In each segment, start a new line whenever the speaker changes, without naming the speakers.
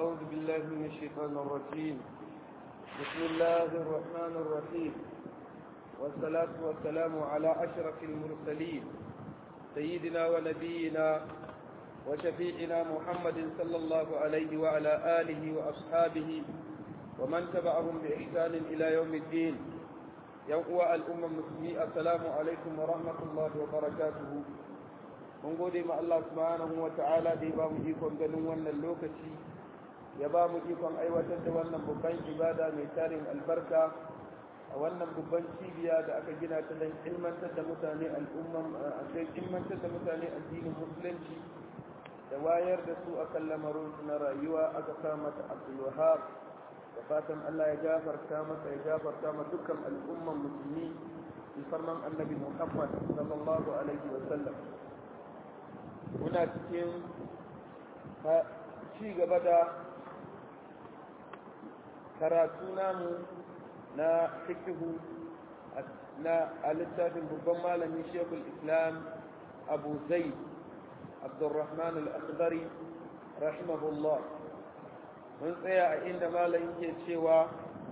أعوذ بالله من الشيطان الرجيم بسم الله الرحمن الرحيم والصلاة والسلام على أشرف المرسلين سيدنا ونبينا وشفيعنا محمد صلى الله عليه وعلى آله وأصحابه ومن تبعهم بإحسان إلى يوم الدين يوم الأمة المسلمين السلام عليكم ورحمة الله وبركاته mun gode ma Allah subhanahu wa ta'ala da ya ba mu ikon ganin wannan lokaci ya ba mu ikon aiwatar da wannan babban ibada mai tarin albarka a wannan babban cibiya da aka gina ta don ilmantar da mutane al'umman a ilmantar da mutane addinin musulunci da wayar da su akan lamarin na rayuwa aka sa mata Abdul Wahab da fatan Allah ya gafarta masa ya gafarta ma dukkan al'umman musulmi musamman annabi Muhammad sallallahu alaihi wa sallam muna cikin ci gaba da karatu namu na fikihu na a littafin babban malami shekul islam abu zai abdurrahman al-akhdari rahimahullah mun tsaya a inda malamin ke cewa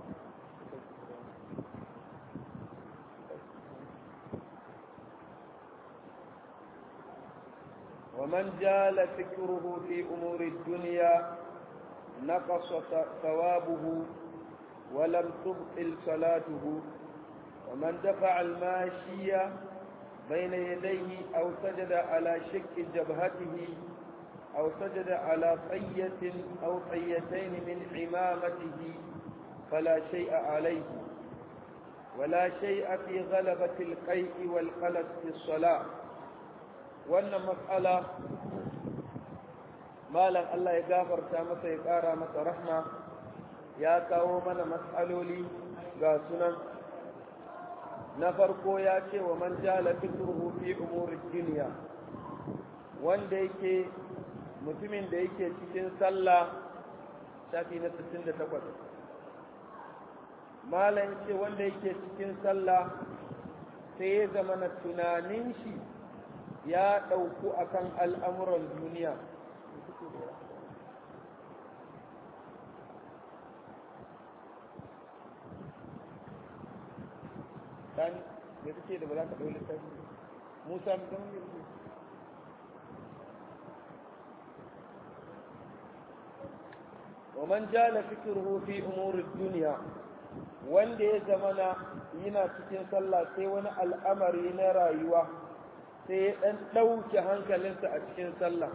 ومن جال فكره في أمور الدنيا نقص ثوابه ولم تبطل صلاته ومن دفع الماشية بين يديه أو سجد على شك جبهته أو سجد على طية أو طيتين من عمامته فلا شيء عليه ولا شيء في غلبة القيء والقلق في الصلاة wannan matsala malam Allah ya gafarta masa ya ƙara masa rahma ya kawo mana matsaloli ga sunan na farko ya ce wa man jala fikruhu fi umuri dunya wanda yake mutumin da yake cikin sallah shafi na 68 malam ce wanda yake cikin sallah sai ya zama na tunanin shi ya ɗauku akan al'amuran duniya ɗan da suke da ba za ka ɗau littafi musa don yanzu ومن جال فكره في أمور الدنيا wanda ya zamana yana cikin sallah sai wani al'amari na rayuwa sai ya ɗan ɗauke hankalinsa a cikin sallah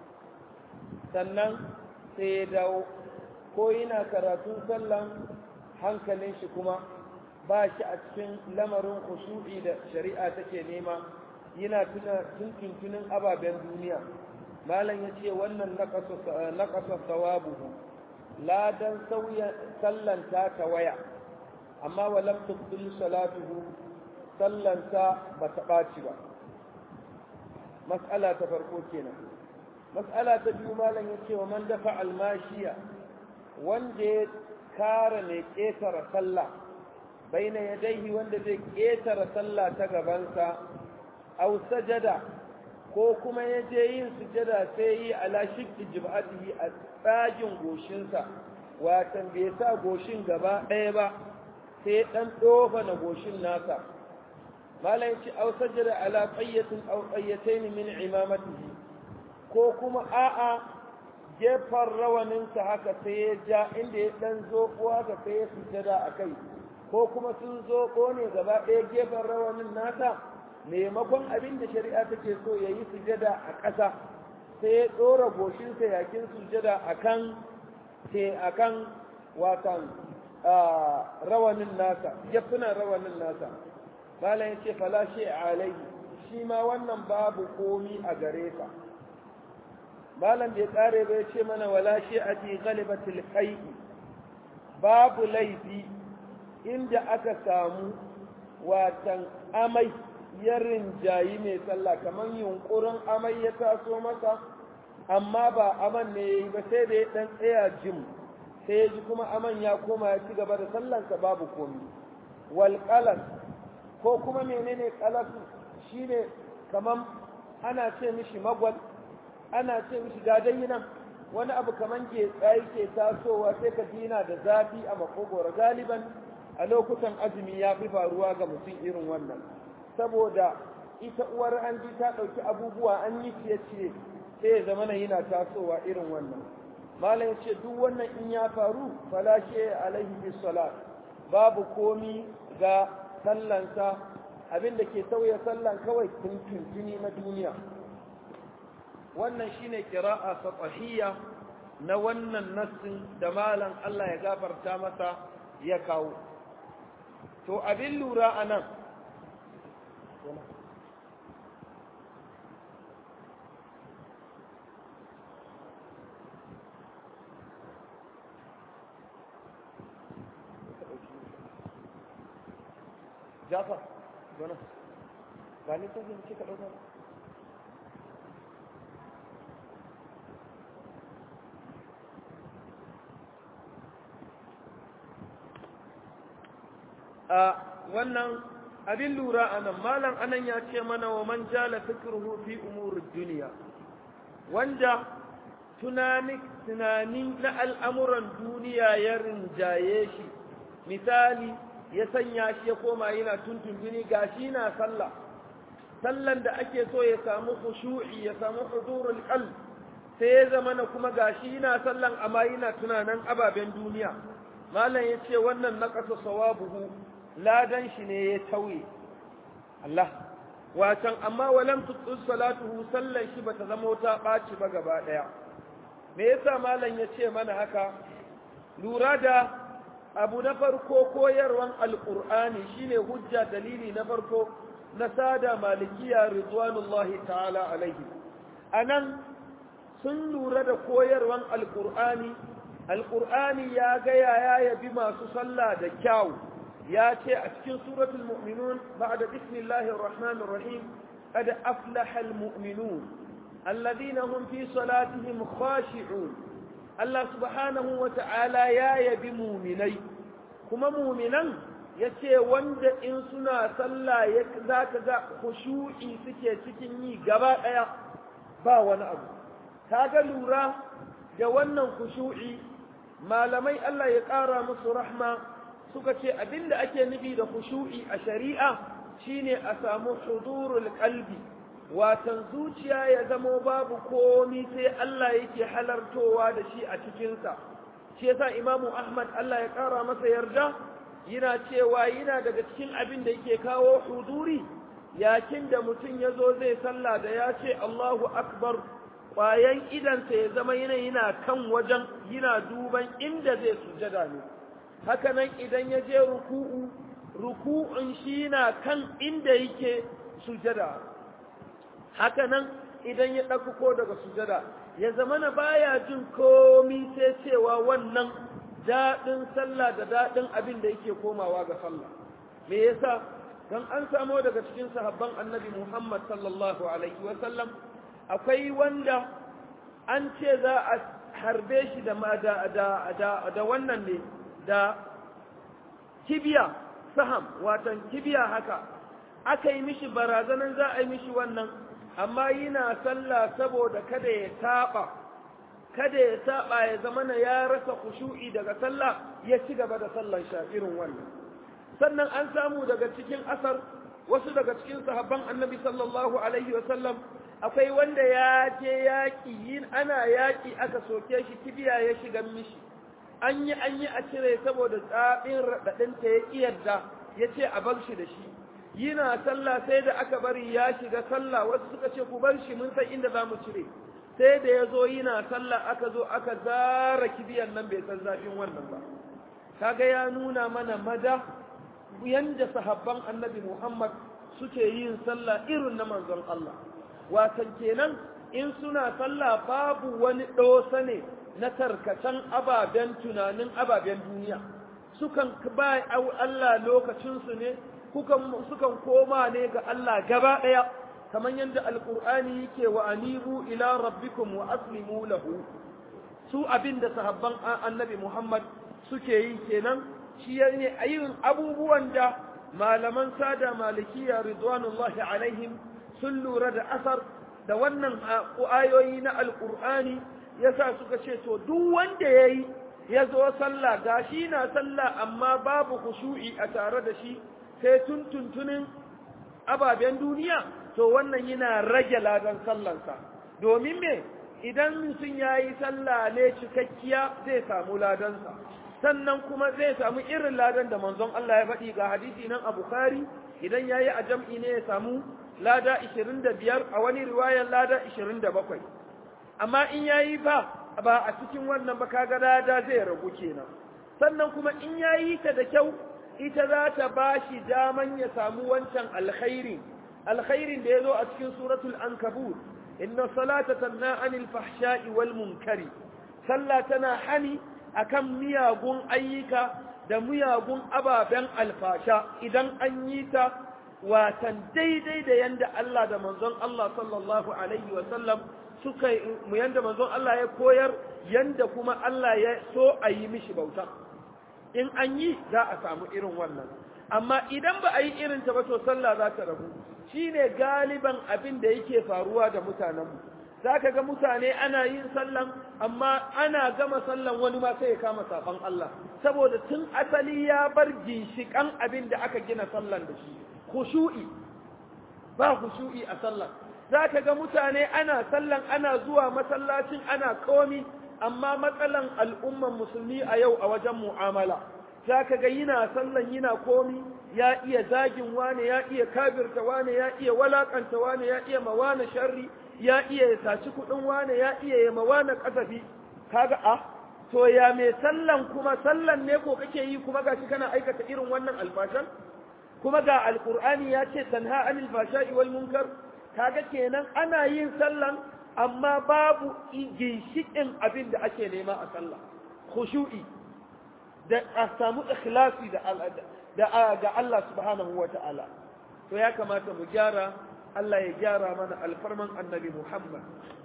sannan sai ya dawo ko yana karatun sallan hankalin shi kuma ba shi a cikin lamarin khushu'i da shari'a take nema yana tuna tuntuntunin ababen duniya malam ya ce wannan naƙasa sawabuhu ladan sauya sallan ta waya amma walam tubdil salatuhu sallanta ba ta ɓaci ba mas'ala ta farko kenan mas'ala ta biyu malam ya ce wa man dafa almashiya wanda ya kara mai ƙetare sallah baina yadaihi wanda zai ƙetare sallah ta gabansa au sajada ko kuma ya je yin sujada sai yi ala shikki jib'atihi a tsagin goshinsa watan bai sa goshin gaba ɗaya ba sai ɗan ɗofa na goshin nasa malam ci au sajada ala qayyatin aw qayyatayn min imamatihi ko kuma a'a gefar rawanin sa haka sai ya ja inda ya dan zoko haka sai ya sujada akai ko kuma sun zoko ne gaba ɗaya gefar rawanin nasa maimakon abin da shari'a take so ya yi sujada a ƙasa sai ya ɗora goshinsa yakin sujada akan sai akan watan rawanin nasa gefunan rawanin nasa malam ya ce falashe alai shi ma wannan babu komi a gare ka malam bai kare bai ce mana wala shi a fi galibatul qai'i babu laifi inda aka samu watan amai ya rinjayi mai sallah kamar yunkurin amai ya taso masa amma ba aman ne yayi ba sai da ya dan tsaya jim sai ya ji kuma aman ya koma ya ci gaba da sallansa babu komi wal ko kuma menene kalasu shine kaman ana ce mishi magwal ana ce mishi gadayi nan wani abu kaman getsa yake tasowa sai ka dina da zafi a makogoro galiban a lokutan azumi ya fi faruwa ga mutum irin wannan saboda ita uwar hanji ta ɗauki abubuwa an yi ciye-ciye sai ya zama yana tasowa irin wannan malam ce duk wannan in ya faru falashe alaihi bisalat babu komi ga sallansa abin da ke sauya sallan kawai tuntuntuni na duniya wannan shine kira'a fatahiyya na wannan nassin da malam Allah ya gafarta masa ya kawo to abin lura a nan Jafar, gwana, ba ni ta zai ka ɗauka a wannan abin lura a nan malam anan ya ce mana wa man jala fikruhu fi umurid duniya wanda tunani tunani na al'amuran duniya ya rinjaye shi misali ya sanya shi ya koma yana tuntuntuni gashi na sallah sallan da ake so ya samu khushu'i ya samu hudurul qalb sai ya zama na kuma gashi yana sallan amma yana tunanin ababen duniya malam ya ce wannan naqasa sawabuhu ladan shi ne ya tauye Allah watan amma walam tuqul salatuhu sallan shi bata zama ta baci ba gaba daya me yasa malam ya ce mana haka lura da abu na farko koyarwan alqur'ani shine hujja dalili na farko na sada malikiya ridwanullahi ta'ala alaihi anan sun lura da koyarwan alqur'ani alqur'ani ya ga ya yabi masu sallah da kyau ya ce a cikin suratul mu'minun ba'da bismillahir rahmanir rahim qad aflaha almu'minun alladhina hum fi salatihim khashi'un Allah subhanahu wa ta'ala ya yabi mu'minai kuma mu'minan yace wanda in suna sallah zaka ga khushu'i suke cikin yi gaba daya ba wani abu kaga lura da wannan khushu'i malamai Allah ya ƙara musu rahma suka ce abinda ake nufi da khushu'i a shari'a shine a samu hudurul qalbi watan zuciya ya zamo babu komi sai Allah yake halartowa da shi a cikin sa shi yasa Imamu Ahmad Allah ya kara masa yarda yana cewa yana daga cikin abin da yake kawo huduri yakin da mutum ya zo zai sallah da ya ce Allahu akbar ƙwayan idansa ya zama yana yana kan wajen yana duban inda zai sujada ne haka nan idan ya je ruku'u ruku'un shi na kan inda yake sujada haka nan idan ya ɗauko daga sujada ya zama na baya jin komi sai cewa wannan daɗin sallah da daɗin abin da yake komawa ga sallah me yasa don an samo daga cikin sahabban annabi muhammad sallallahu alaihi wasallam akwai wanda an ce za a harbe shi da da wannan ne da kibiya saham watan kibiya haka aka yi mishi barazanan za a yi mishi wannan amma yana sallah saboda kada ya taba kada ya saba ya zama na ya rasa khushu'i daga sallah ya ci gaba da sallan irin wannan sannan an samu daga cikin asar wasu daga cikin sahabban annabi sallallahu alaihi wasallam akwai wanda ya je yaƙi yin ana yaƙi aka soke shi kibiya ya shiga mishi an yi an yi a cire saboda tsabin raɗaɗinta ya ƙiyarda ya ce a bar shi da shi yana sallah sai da aka bari ya shiga sallah wasu suka ce ku bar shi mun san inda za mu cire sai da ya zo yana sallah aka zo aka zara kibiyan nan bai san zafin wannan ba kaga ya nuna mana mada yanda sahabban annabi Muhammad suke yin sallah irin na manzon Allah watan kenan in suna sallah babu wani ɗosa ne na tarkacen ababen tunanin ababen duniya sukan ba Allah lokacinsu ne sukan koma ne ga Allah gaba ɗaya kamar yadda alƙur'ani yake wa anibu ila rabbikum wa aslimu lahu su abin da sahabban annabi Muhammad suke yi kenan shi ne ayin abubuwan da malaman sada malikiya ridwanullahi alaihim sun lura da asar da wannan ayoyi na alƙur'ani yasa suka ce to duk wanda yayi ya zo sallah gashi na sallah amma babu khushu'i a tare da shi sai tuntuntunin ababen duniya to wannan yana rage ladan sallansa domin me idan mutum ya yi sallah ne cikakkiya zai samu ladansa sannan kuma zai samu irin ladan da manzon Allah ya faɗi ga hadisi nan a Bukhari idan ya yi a jam'i ne ya samu lada 25 a wani riwayar lada 27 amma in ya yi ba ba a cikin wannan ba kaga lada zai ragu kenan sannan kuma in ya yi ta da kyau ita za ta ba shi daman ya samu wancan alkhairi alkhairin da ya zo a cikin suratul ankabut inna salata tanna anil fahsha'i wal munkari sallah tana hani akan miyagun ayyuka da miyagun ababen alfasha idan an yi ta watan daidai da yanda Allah da manzon Allah sallallahu alaihi wa sallam suka mu yanda manzon Allah ya koyar yanda kuma Allah ya so a yi mishi bauta in an yi za a samu irin wannan amma idan ba a yi irin ta ba to sallah za ta rabu shine galiban abin da yake faruwa da mutanenmu za ka ga mutane ana yin sallan amma ana gama sallan wani ma sai ya kama saban Allah saboda tun asali ya bar ginshikan abin da aka gina sallan da shi khushu'i ba khushu'i a sallan za ka ga mutane ana sallan ana zuwa masallacin ana komi amma matsalan al'umman musulmi a yau a wajen mu'amala za ka ga yana sallan yana komi ya iya zagin wane ya iya kabirta wane ya iya walakanta wane ya iya mawana sharri ya iya ya saci kudin wane ya iya ya mawana kasafi kaga a to ya mai sallan kuma sallan ne ko kake yi kuma gashi kana aikata irin wannan alfashan kuma ga alqur'ani ya ce tanha anil fashai wal munkar kaga kenan ana yin sallan amma babu ginshikin abin da ake nema a sallah khushu'i da a samu ikhlasi da da ga Allah subhanahu wa ta'ala to ya kamata mu gyara Allah ya gyara mana alfarman annabi Muhammad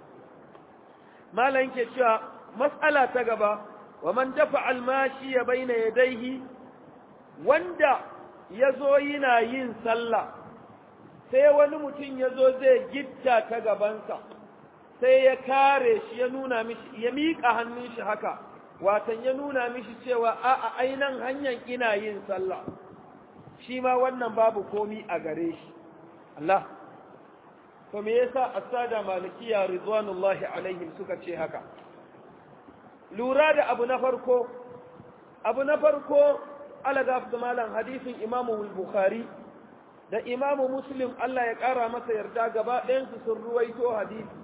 malan ke cewa mas'ala ta gaba wa man dafa almashi ya baina yadaihi wanda yazo yana yin sallah sai wani mutum yazo zai gitta ta gabansa sai ya kare shi ya nuna mishi ya miƙa hannun shi haka watan ya nuna mishi cewa a a ainan hanyar ina yin sallah shi ma wannan babu komi a gare shi Allah to me yasa asada malikiya ridwanullahi alaihim suka ce haka lura da abu na farko abu na farko alagaf da malam hadisin imamu bukhari da imamu muslim Allah ya kara masa yarda gaba ɗayansu sun ruwaito hadisi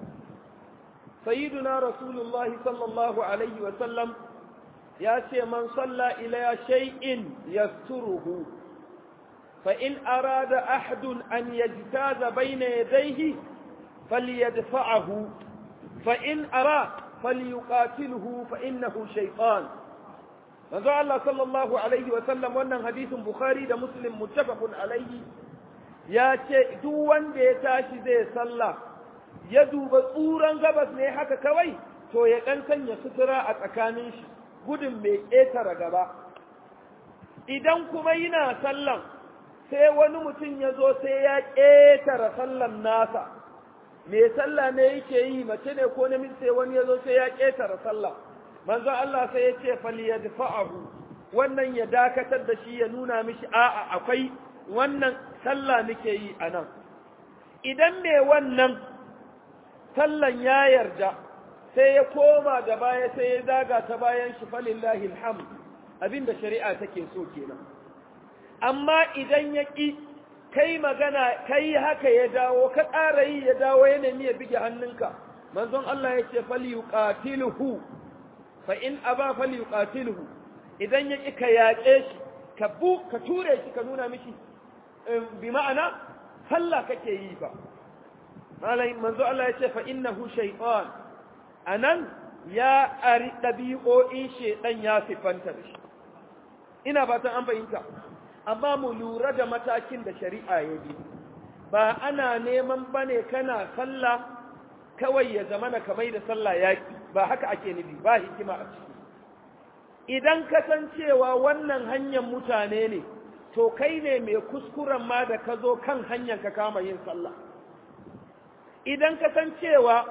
سيدنا رسول الله صلى الله عليه وسلم ياتي من صلى إلى شيء يستره فإن أراد أحد أن يجتاز بين يديه فليدفعه فإن أراد فليقاتله فإنه شيطان manzo Allah sallallahu alaihi wa sallam wannan hadisin Bukhari da Muslim muttafaqun alaihi ya ce duk wanda ya tashi zai sallah ya duba tsuran gabas ne haka kawai to ya dan sanya sutura a tsakanin shi gudun mai ƙetare gaba idan kuma yana sallan sai wani mutum ya zo sai ya ƙetare sallan nasa mai sallah ne yake yi mace ne ko namiji sai wani ya zo sai ya ƙetare sallah manzo Allah sai ya ce falyadfa'ahu wannan ya dakatar da shi ya nuna mishi a'a akwai wannan sallah nake yi anan idan me wannan sallan ya yarda sai ya koma da baya sai ya zaga ta bayan shi falillahi alhamd abinda shari'a take so kenan amma idan ya ki kai magana kai haka ya dawo ka ƙara yi ya dawo ya nemi ya bige hannunka manzon Allah ya ce falyuqatiluhu fa in aba falyuqatiluhu idan ya ki ka yaƙe shi ka bu ka ture shi ka nuna mishi bi ma'ana sallah kake yi ba malai manzo Allah ya ce fa innahu shaytan anan ya ari dabi'o'in shedan ya sifanta da shi ina fatan an bayyana amma mu lura da matakin da shari'a ya bi ba ana neman bane kana sallah kawai ya zamana kamar da sallah yaki ba haka ake nufi ba hikima a ciki idan kasancewa wannan hanyar mutane ne to kai ne mai kuskuren ma da ka zo kan hanyar ka kama yin sallah idan kasancewa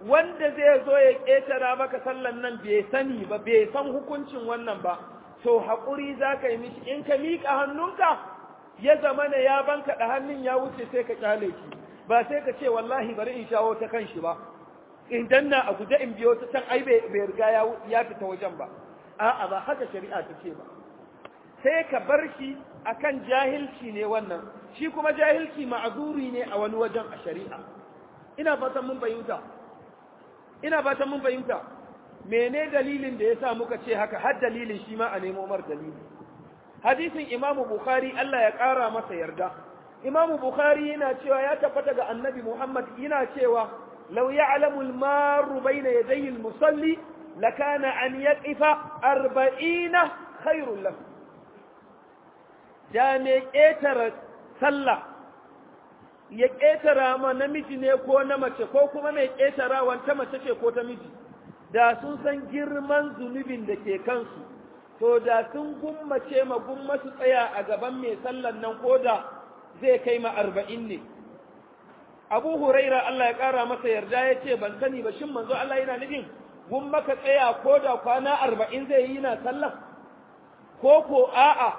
wanda zai zo ya ƙetara maka sallan nan bai sani ba bai san hukuncin wannan ba to haƙuri za ka yi mishi in ka miƙa hannunka ya zama na ya banka da hannun ya wuce sai ka ƙyale shi ba sai ka ce wallahi bari in shawo ta kan shi ba in danna a guje in biyo ta can ai bai riga ya fita wajen ba a'a ba haka shari'a ta ce ba sai ka bar shi akan jahilci ne wannan shi kuma jahilci ma'azuri ne a wani wajen a shari'a ina fatan mun fahimta ina fatan mun fahimta mene dalilin da yasa muka ce haka har dalilin shi ma a nemo mar dalili hadisin Imam Bukhari Allah ya kara masa yarda Imam Bukhari yana cewa ya tabbata ga Annabi Muhammad yana cewa law ya'lamu al-maru bayna yadayi al-musalli lakana an yaqifa 40 khairul lahu da me ƙetare sallah ya ƙetara ma namiji ne ko na mace ko kuma mai ƙetara wanta mace ce ko ta miji da sun san girman zunubin da ke kansu to da sun gummace ma gumma su tsaya a gaban mai sallan nan ko da zai kai ma arba'in ne abu huraira Allah ya ƙara masa yarda ya ce ban sani ba shin manzo Allah yana nufin gumma ka tsaya ko da kwana arba'in zai yi na sallah ko ko a'a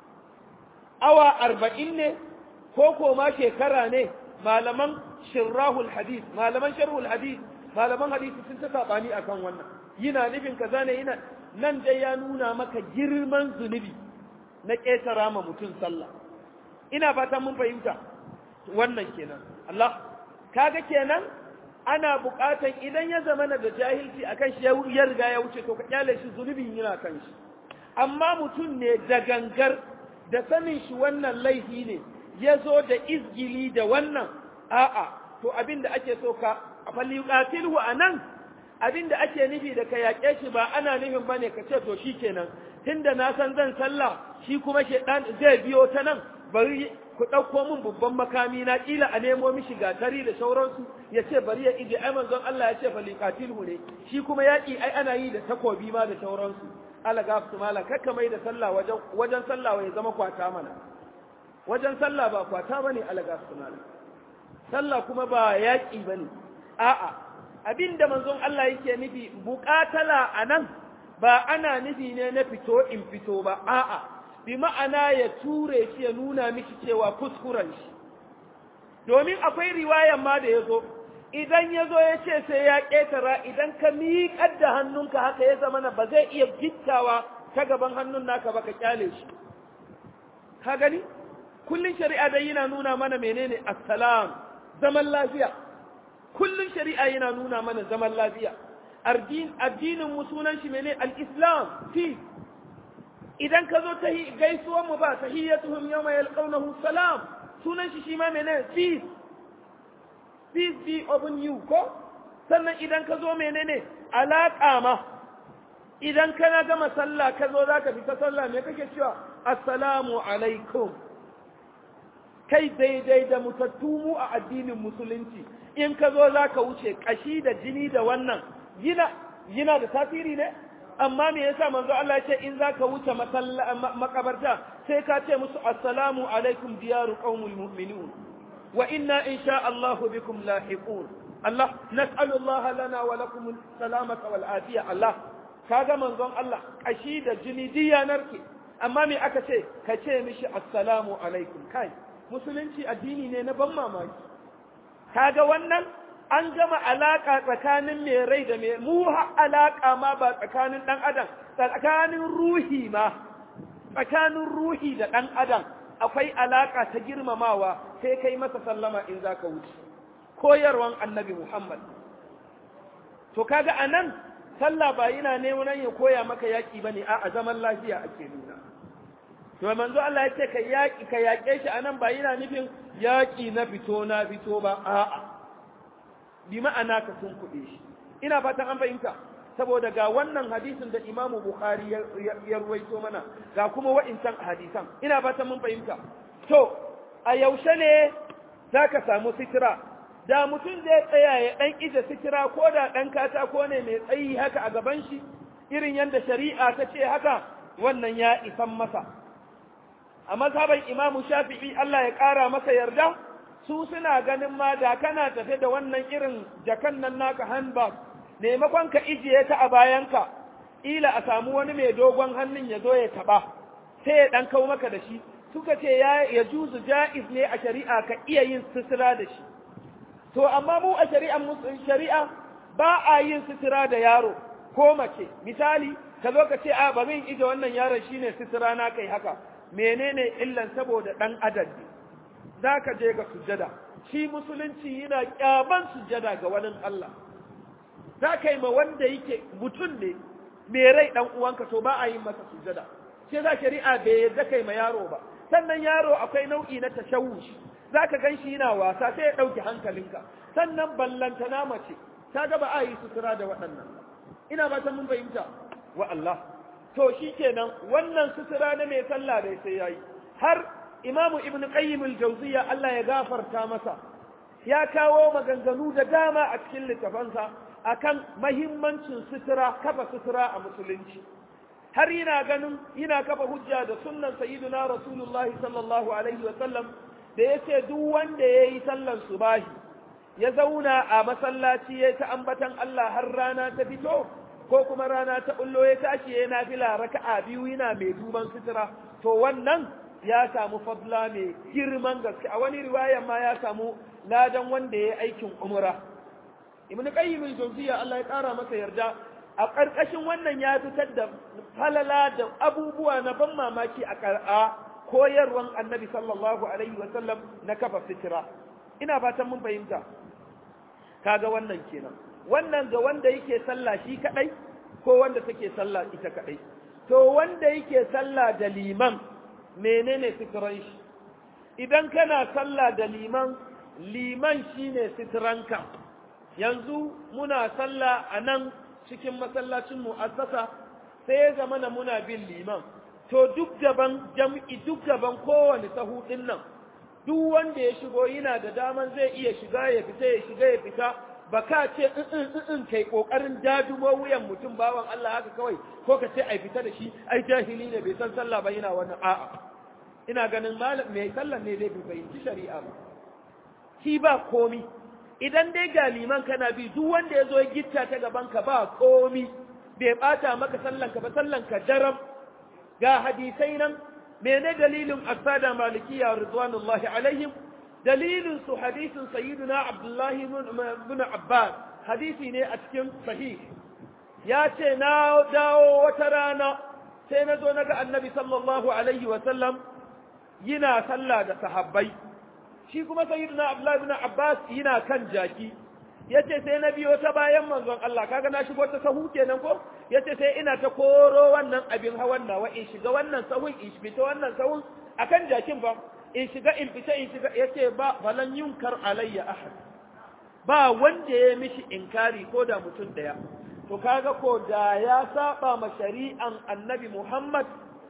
awa arba'in ne ko ko ma shekara ne malaman shirrahul hadith malaman sharhul hadith malaman hadisi sun ta sabani akan wannan yana nufin kaza ne yana nan dai ya nuna maka girman zunubi na ƙetara ma mutum sallah ina fatan mun fahimta wannan kenan Allah kaga kenan ana buƙatan idan ya zama da jahilci akan shi ya riga ya wuce to ka kyale shi zunubin yana kan shi amma mutum ne da gangar da sanin shi wannan laifi ne ya zo da izgili da wannan a'a to abin da ake so ka falyuqatilhu anan abin da ake nufi da ka yaƙe shi ba ana nufin bane ka ce to shikenan tunda na san zan sallah shi kuma shedan zai biyo ta nan bari ku ɗauko min babban makami na ƙila a nemo mishi gatari da sauransu ya ce bari ya ije ai manzon Allah ya ce falyuqatilhu ne shi kuma yaƙi ai ana yi da takobi ma da sauransu ala gafsu mala kakka mai da sallah wajen wajen sallah ya zama kwata mana wajen sallah ba kwata bane ala gafsu mala sallah kuma ba yaƙi bane a'a abinda manzon Allah yake nufi buƙatala anan ba ana nufi ne na fito in fito ba a'a bi ma'ana ya ture shi ya nuna miki cewa kuskuren shi domin akwai riwayan ma da ya zo idan ya zo ya ce sai ya ƙetara idan ka miƙar da hannunka haka ya zama na ba zai iya gittawa ta gaban hannun naka ba ka kyale shi ka gani kullun shari'a dai yana nuna mana menene assalam zaman lafiya kullun shari'a yana nuna mana zaman lafiya addinin mu sunan shi menene al-islam fi idan ka zo ta gaisuwar mu ba tahiyyatuhum yawma yalqawnahu salam sunan shi shi ma menene peace peace be upon you ko sannan idan ka zo menene alaƙa ma idan kana gama sallah ka zo za ka fita sallah me kake cewa assalamu alaikum kai daidai da mutattu mu a addinin musulunci in ka zo za ka wuce ƙashi da jini da wannan yana yana da tasiri ne amma me yasa manzo Allah ya ce in za ka wuce makabarta sai ka ce musu assalamu alaikum diyaru qaumul mu'minun وإنا إن شاء الله بكم لاحقون الله نسأل الله لنا ولكم السلامة والعافية الله kaga manzon Allah kashi da jini diya narke amma me aka ce ka ce mishi assalamu alaikum kai musulunci addini ne na ban mamaki kaga wannan an gama alaka tsakanin mai rai da mai mu alaka ma ba tsakanin dan adam tsakanin ruhi ma tsakanin ruhi da dan adam akwai alaka ta girmamawa sai kai masa sallama in za ka wuce koyarwan annabi Muhammad to kaga anan sallah ba yana neman ya koya maka yaki bane a zaman lafiya ake nuna to manzo Allah ya ce ka yaki ka yake shi anan ba yana nufin yaki na fito na fito ba a'a bi ma'ana ka sun kuɗe shi ina fatan an fahimta saboda ga wannan hadisin da Imam Bukhari ya ruwaito mana ga kuma wa'incan hadisan ina fatan mun fahimta to a yaushe ne za ka samu sitira da mutum zai tsaya ya ɗan ije sitira ko da ɗan katako ne mai tsayi haka a gaban shi irin yadda shari'a ta ce haka wannan ya isan masa a mazhaban imamu shafi'i Allah ya ƙara masa yarda su suna ganin ma da kana tafe da wannan irin jakan nan naka handbag maimakon ka ijiye ta a bayanka ila a samu wani mai dogon hannun ya zo ya taba sai ya dan kau maka da shi suka ce ya ya juzu jaiz ne a shari'a ka iya yin sutura da shi to amma mu a shari'ar shari'a ba a yin sutura da yaro ko mace misali ka zo ka ce a ba zan ije wannan yaron shine sutura na kai haka menene illan saboda dan adadi zaka je ga sujjada shi musulunci yana kyaban sujjada ga wani Allah zaka yi ma wanda yake mutum ne me rai dan uwanka to ba a yi masa sujjada sai za shari'a bai yadda kai ma yaro ba sannan yaro akwai nau'i na tashawush zaka gan shi yana wasa sai ya dauki hankalinka sannan ballantana mace ta ga ba a yi sutura da waɗannan ina ba ta mun fahimta wa Allah to shikenan wannan sutura na mai sallah dai sai yayi har imamu ibnu qayyim al-jawziyya Allah ya gafarta masa ya kawo maganganu da dama a cikin littafansa akan mahimmancin sutura kafa sutura a musulunci har yana ganin yana kafa hujja da sunnan sayyidina rasulullahi sallallahu alaihi wa sallam da yace duk wanda yayi sallan subahi ya zauna a masallaci ya ta ambatan Allah har rana ta fito ko kuma rana ta bullo ya tashi ya nafila raka'a biyu yana mai duban sutura to wannan ya samu fadla mai girman gaske a wani riwaya ma ya samu ladan wanda ya aikin umra ibn qayyim al-jawziyya Allah ya kara masa yarda a karkashin wannan ya fitar da falala da abubuwa na ban mamaki a kar'a koyarwan annabi sallallahu alaihi wa sallam na kafa sutura ina fatan mun fahimta kaga wannan kenan wannan ga wanda yake sallah shi kadai ko wanda take sallah ita kadai to wanda yake sallah da liman menene sitran shi idan kana sallah da liman liman shine sitranka yanzu muna sallah a nan cikin masallacin mu'assasa sai ya zamana muna bin liman to duk gaban jam'i duk gaban kowane sahu din nan duk wanda ya shigo yana da daman zai iya shiga ya fita ya shiga ya fita ba ka ce in in kai kokarin dadumo wuyan mutum bawan Allah haka kawai ko ka ce ai fita da shi ai jahili ne bai san sallah ba yana wannan a'a ina ganin malam mai sallah ne dai bai fahimci shari'a ba shi ba komi idan dai ga liman kana bi duk wanda ya zo ya gitta ta gaban ka ba komi bai bata maka sallan ka ba sallan ka daram ga hadisai nan mene dalilin asada malikiya ridwanullahi alaihim dalilin su hadisin sayyiduna abdullahi ibn abbas hadisi ne a cikin sahih ya ce na dawo wata rana sai na zo na ga annabi sallallahu alaihi wa sallam yana sallah da sahabbai shi kuma sayyiduna abdullahi ibn abbas yana kan jaki yace sai na biyo ta bayan manzon Allah kaga na shigo ta sahu kenan ko yace sai ina ta koro wannan abin hawan nawa in shiga wannan sahun in fita wannan sahun akan jakin ba in shiga in fita in shiga yace ba falan yunkar alayya ahad ba wanda ya mishi inkari ko da mutum daya to kaga ko da ya saba ma shari'an annabi Muhammad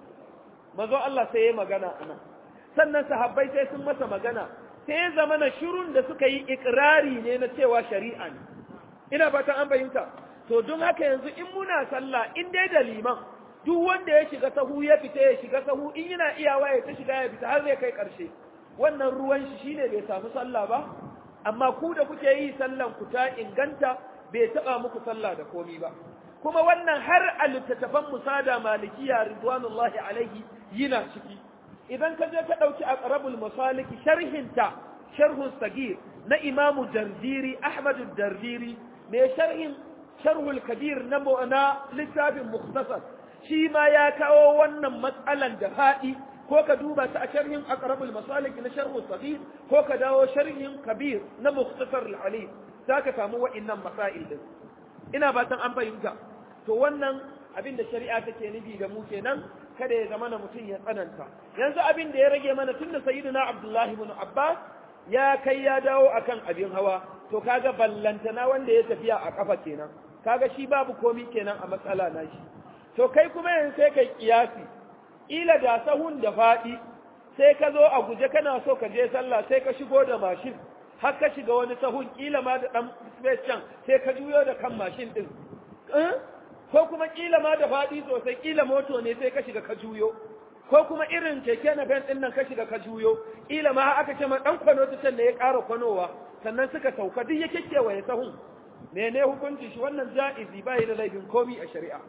mazo Allah sai ya magana anan sannan sahabbai sai sun masa magana sai ya zama na shirun da suka yi ikirari ne na cewa shari'a ne ina fatan an fahimta to don haka yanzu in muna sallah in dai da liman duk wanda ya shiga sahu ya fita ya shiga sahu in yana iyawa ya ta shiga ya fita har zai kai karshe wannan ruwan shi shine bai samu sallah ba amma ku da kuke yi sallan ku ta inganta bai taba muku sallah da komi ba kuma wannan har a littattafan musada malikiya ridwanullahi alaihi yana ciki idan ka je ka ɗauki a ƙarabul masaliki sharhinta sharhun sagir na imamu dardiri ahmadu dardiri mai sharhin sharhul kabir na na littafin muktasar shi ma ya kawo wannan matsalan da faɗi ko ka duba ta a sharhin aqrabul masalik na sharhul sagir ko ka dawo sharhin kabir na muktasar al-ali zaka samu wa'annan masail din ina fatan an fahimta to wannan abin da shari'a take nufi da mu kenan kada ya zama na mutum ya tsananta yanzu abin da ya rage mana tun da sayyidina abdullahi ibn abbas ya kai ya dawo akan abin hawa to kaga ballantana wanda ya tafiya a kafa kenan kaga shi babu komi kenan a matsala na shi to kai kuma yanzu sai kai kiyasi ila da sahun da faɗi sai ka zo a guje kana so ka je sallah sai ka shigo da mashin har ka shiga wani sahun kila ma da dan space can sai ka juyo da kan mashin din ko kuma kila ma da faɗi sosai kila moto ne sai ka shiga ka juyo ko kuma irin keke na ben din nan ka shiga ka juyo ila ma aka ce ma dan kwano ta can da ya ƙara kwanowa sannan suka sauka duk ya kekewaye sahun mene hukunci shi wannan ja'izi bai da laifin komi a shari'a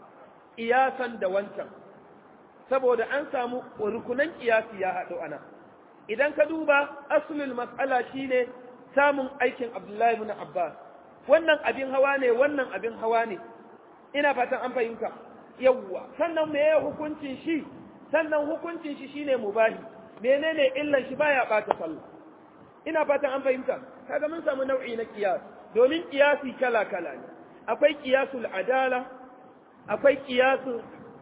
iyasan da wancan saboda an samu rukunan kiyasi ya haɗu ana idan ka duba asulul mas'ala shine samun aikin Abdullahi ibn Abbas wannan abin hawa ne wannan abin hawa ne ina fatan an fahimta yawwa sannan me hukuncin shi sannan hukuncin shi shine mubahi menene illan shi baya bata sallah ina fatan an fahimta kaga mun samu nau'i na kiyas domin kiyasi kala kala ne akwai kiyasul adala akwai kiyasul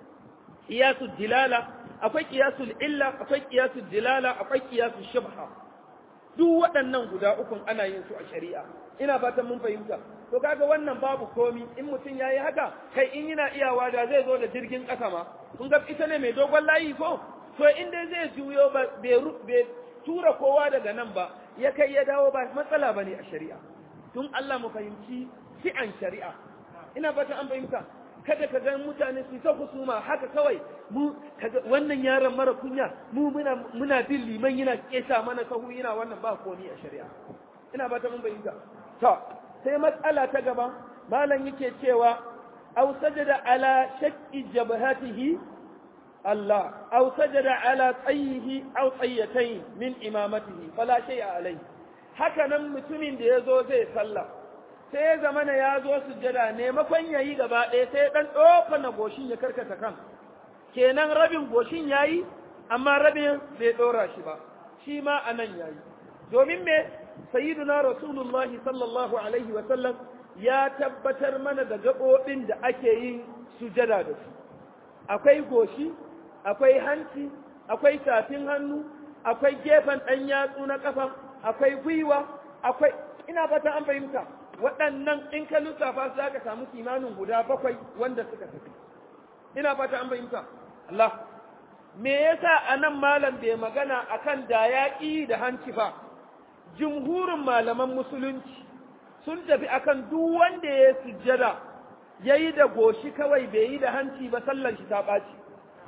kiyasul dilala akwai kiyasul illa akwai kiyasul dilala akwai kiyasul shubha duk waɗannan guda ukun ana yin su a shari'a ina fatan mun fahimta to kaga wannan babu komi in mutum yayi haka kai in yana iyawa da zai zo da jirgin ƙasa ma kun ga ita ne mai dogon layi ko to in dai zai juyo ba bai tura kowa daga nan ba ya kai ya dawo ba matsala bane a shari'a tun Allah mu fahimci fi'an shari'a ina fatan an fahimta kada ka ga mutane su ta husuma haka kawai mu kaga wannan yaron mara kunya mu muna muna bin liman yana kesa mana sahu yana wannan ba komi a shari'a ina fatan mun fahimta to sai matsala ta gaba malam yake cewa aw sajada ala shakki jabhatihi Allah aw sajada ala tsayihi aw tsayatayn min imamatihi fala shay'a alayhi haka nan mutumin da yazo zai sallah sai ya zamana ya zo sujjada ne makon yayi gaba ɗaya sai dan dofa na goshin ya karkata kan kenan rabin goshin yayi amma rabin bai dora shi ba shi ma anan yayi domin me sayyiduna rasulullah sallallahu alaihi wa sallam ya tabbatar mana da gaɓoɓin da ake yin sujada da su akwai goshi akwai hanci akwai tafin hannu akwai gefen ɗan yatsu na ƙafa akwai gwiwa akwai ina fata an fahimta waɗannan in ka lissafa su za ka samu kimanin guda bakwai wanda suka tafi ina fata an fahimta Allah me yasa anan malam bai magana akan da yaƙi da hanci ba jumhurin malaman musulunci sun tafi akan duk wanda ya sujjada yayi da goshi kawai bai yi da hanci ba sallan shi ta ɓaci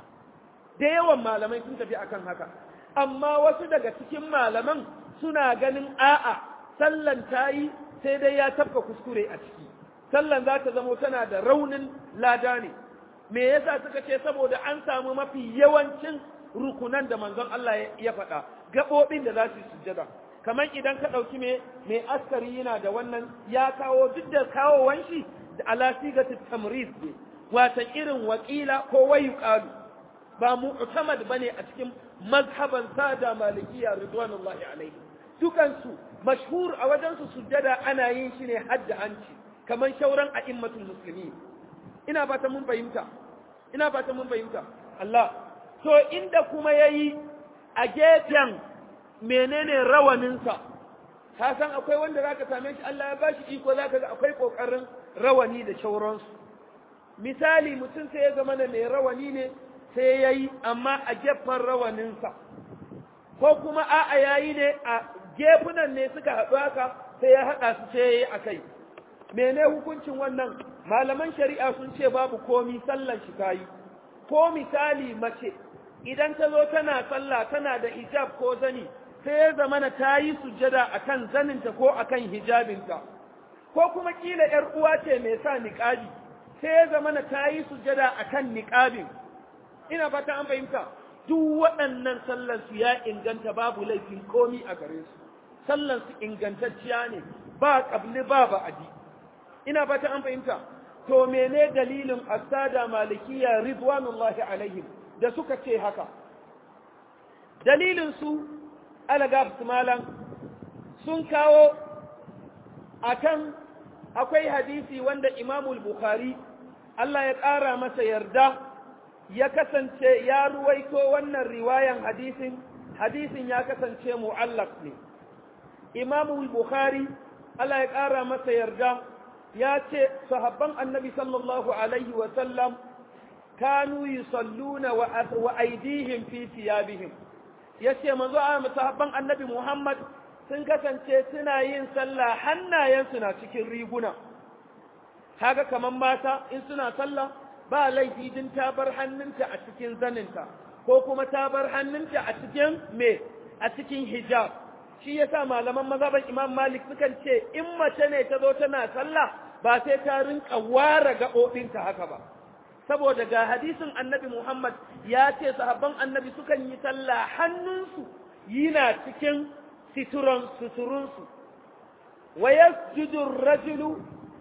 da yawan malamai sun tafi akan haka amma wasu daga cikin malaman suna ganin a'a sallan ta yi sai dai ya tafka kuskure a ciki sallan za ta zamo tana da raunin lada ne me yasa suka ce saboda an samu mafi yawancin rukunan da manzon Allah ya faɗa gaɓoɓin da za su sujjada kamar idan ka ɗauki me mai askari yana da wannan ya kawo duk da kawowan shi da alasigatu tamrid ne watan irin wakila ko wayu qalu ba mu'tamad bane a cikin mazhaban sada malikiya ridwanullahi alaihi dukansu mashhur a wajen su sujjada ana yin shi ne hadda hanci kamar shauran a'immatul muslimin ina fata mun fahimta ina fata mun fahimta Allah to inda kuma yayi a gefen menene rawaninsa ka san akwai wanda zaka same shi Allah ya bashi iko zaka ga akwai kokarin rawani da shauransu misali mutum sai ya zama mai rawani ne sai yayi amma a gefen rawaninsa ko kuma a'a yayi ne a gefunan ne suka haɗu haka sai ya haɗa su sai yayi akai mene hukuncin wannan malaman shari'a sun ce babu komi sallan shi tayi ko misali mace idan ta zo tana sallah tana da hijab ko zani sai ya zamana ta yi sujjada akan zaninta ko akan hijabinta ko kuma kila ‘yar uwa ce mai sa niƙabi sai ya zamana ta yi sujjada akan niƙabin ina fata an fahimta duk waɗannan sallansu ya inganta babu laifin komi a gare su sallansu ingantacciya ne ba ƙabli ba ba'adi ina fata an fahimta to mene dalilin asada malikiya ridwanullahi alaihim da suka ce haka dalilin su alagab malam sun kawo akan akwai hadisi wanda imamul bukhari Allah ya ƙara masa yarda ya kasance ya ruwaito wannan riwayan hadisin hadisin ya kasance mu'allaq ne imamul bukhari Allah ya ƙara masa yarda ya ce sahabban annabi sallallahu alaihi wa sallam kanu yusalluna wa aidihim fi thiyabihim yace manzo a sahabban annabi Muhammad sun kasance suna yin sallah hannayensu na cikin riguna kaga kaman mata in suna sallah ba laifi din ta bar hannunta a cikin zaninta ko kuma ta bar hannunta a cikin me a cikin hijab shi yasa malaman mazhaban Imam Malik sukan ce in mace ne ta zo tana sallah ba sai ta rinka ware gaɓoɓinta haka ba saboda ga hadisin annabi Muhammad ya ce sahabban annabi sukan yi sallah hannunsu yana cikin situran suturunsu wa yasjudu ar-rajulu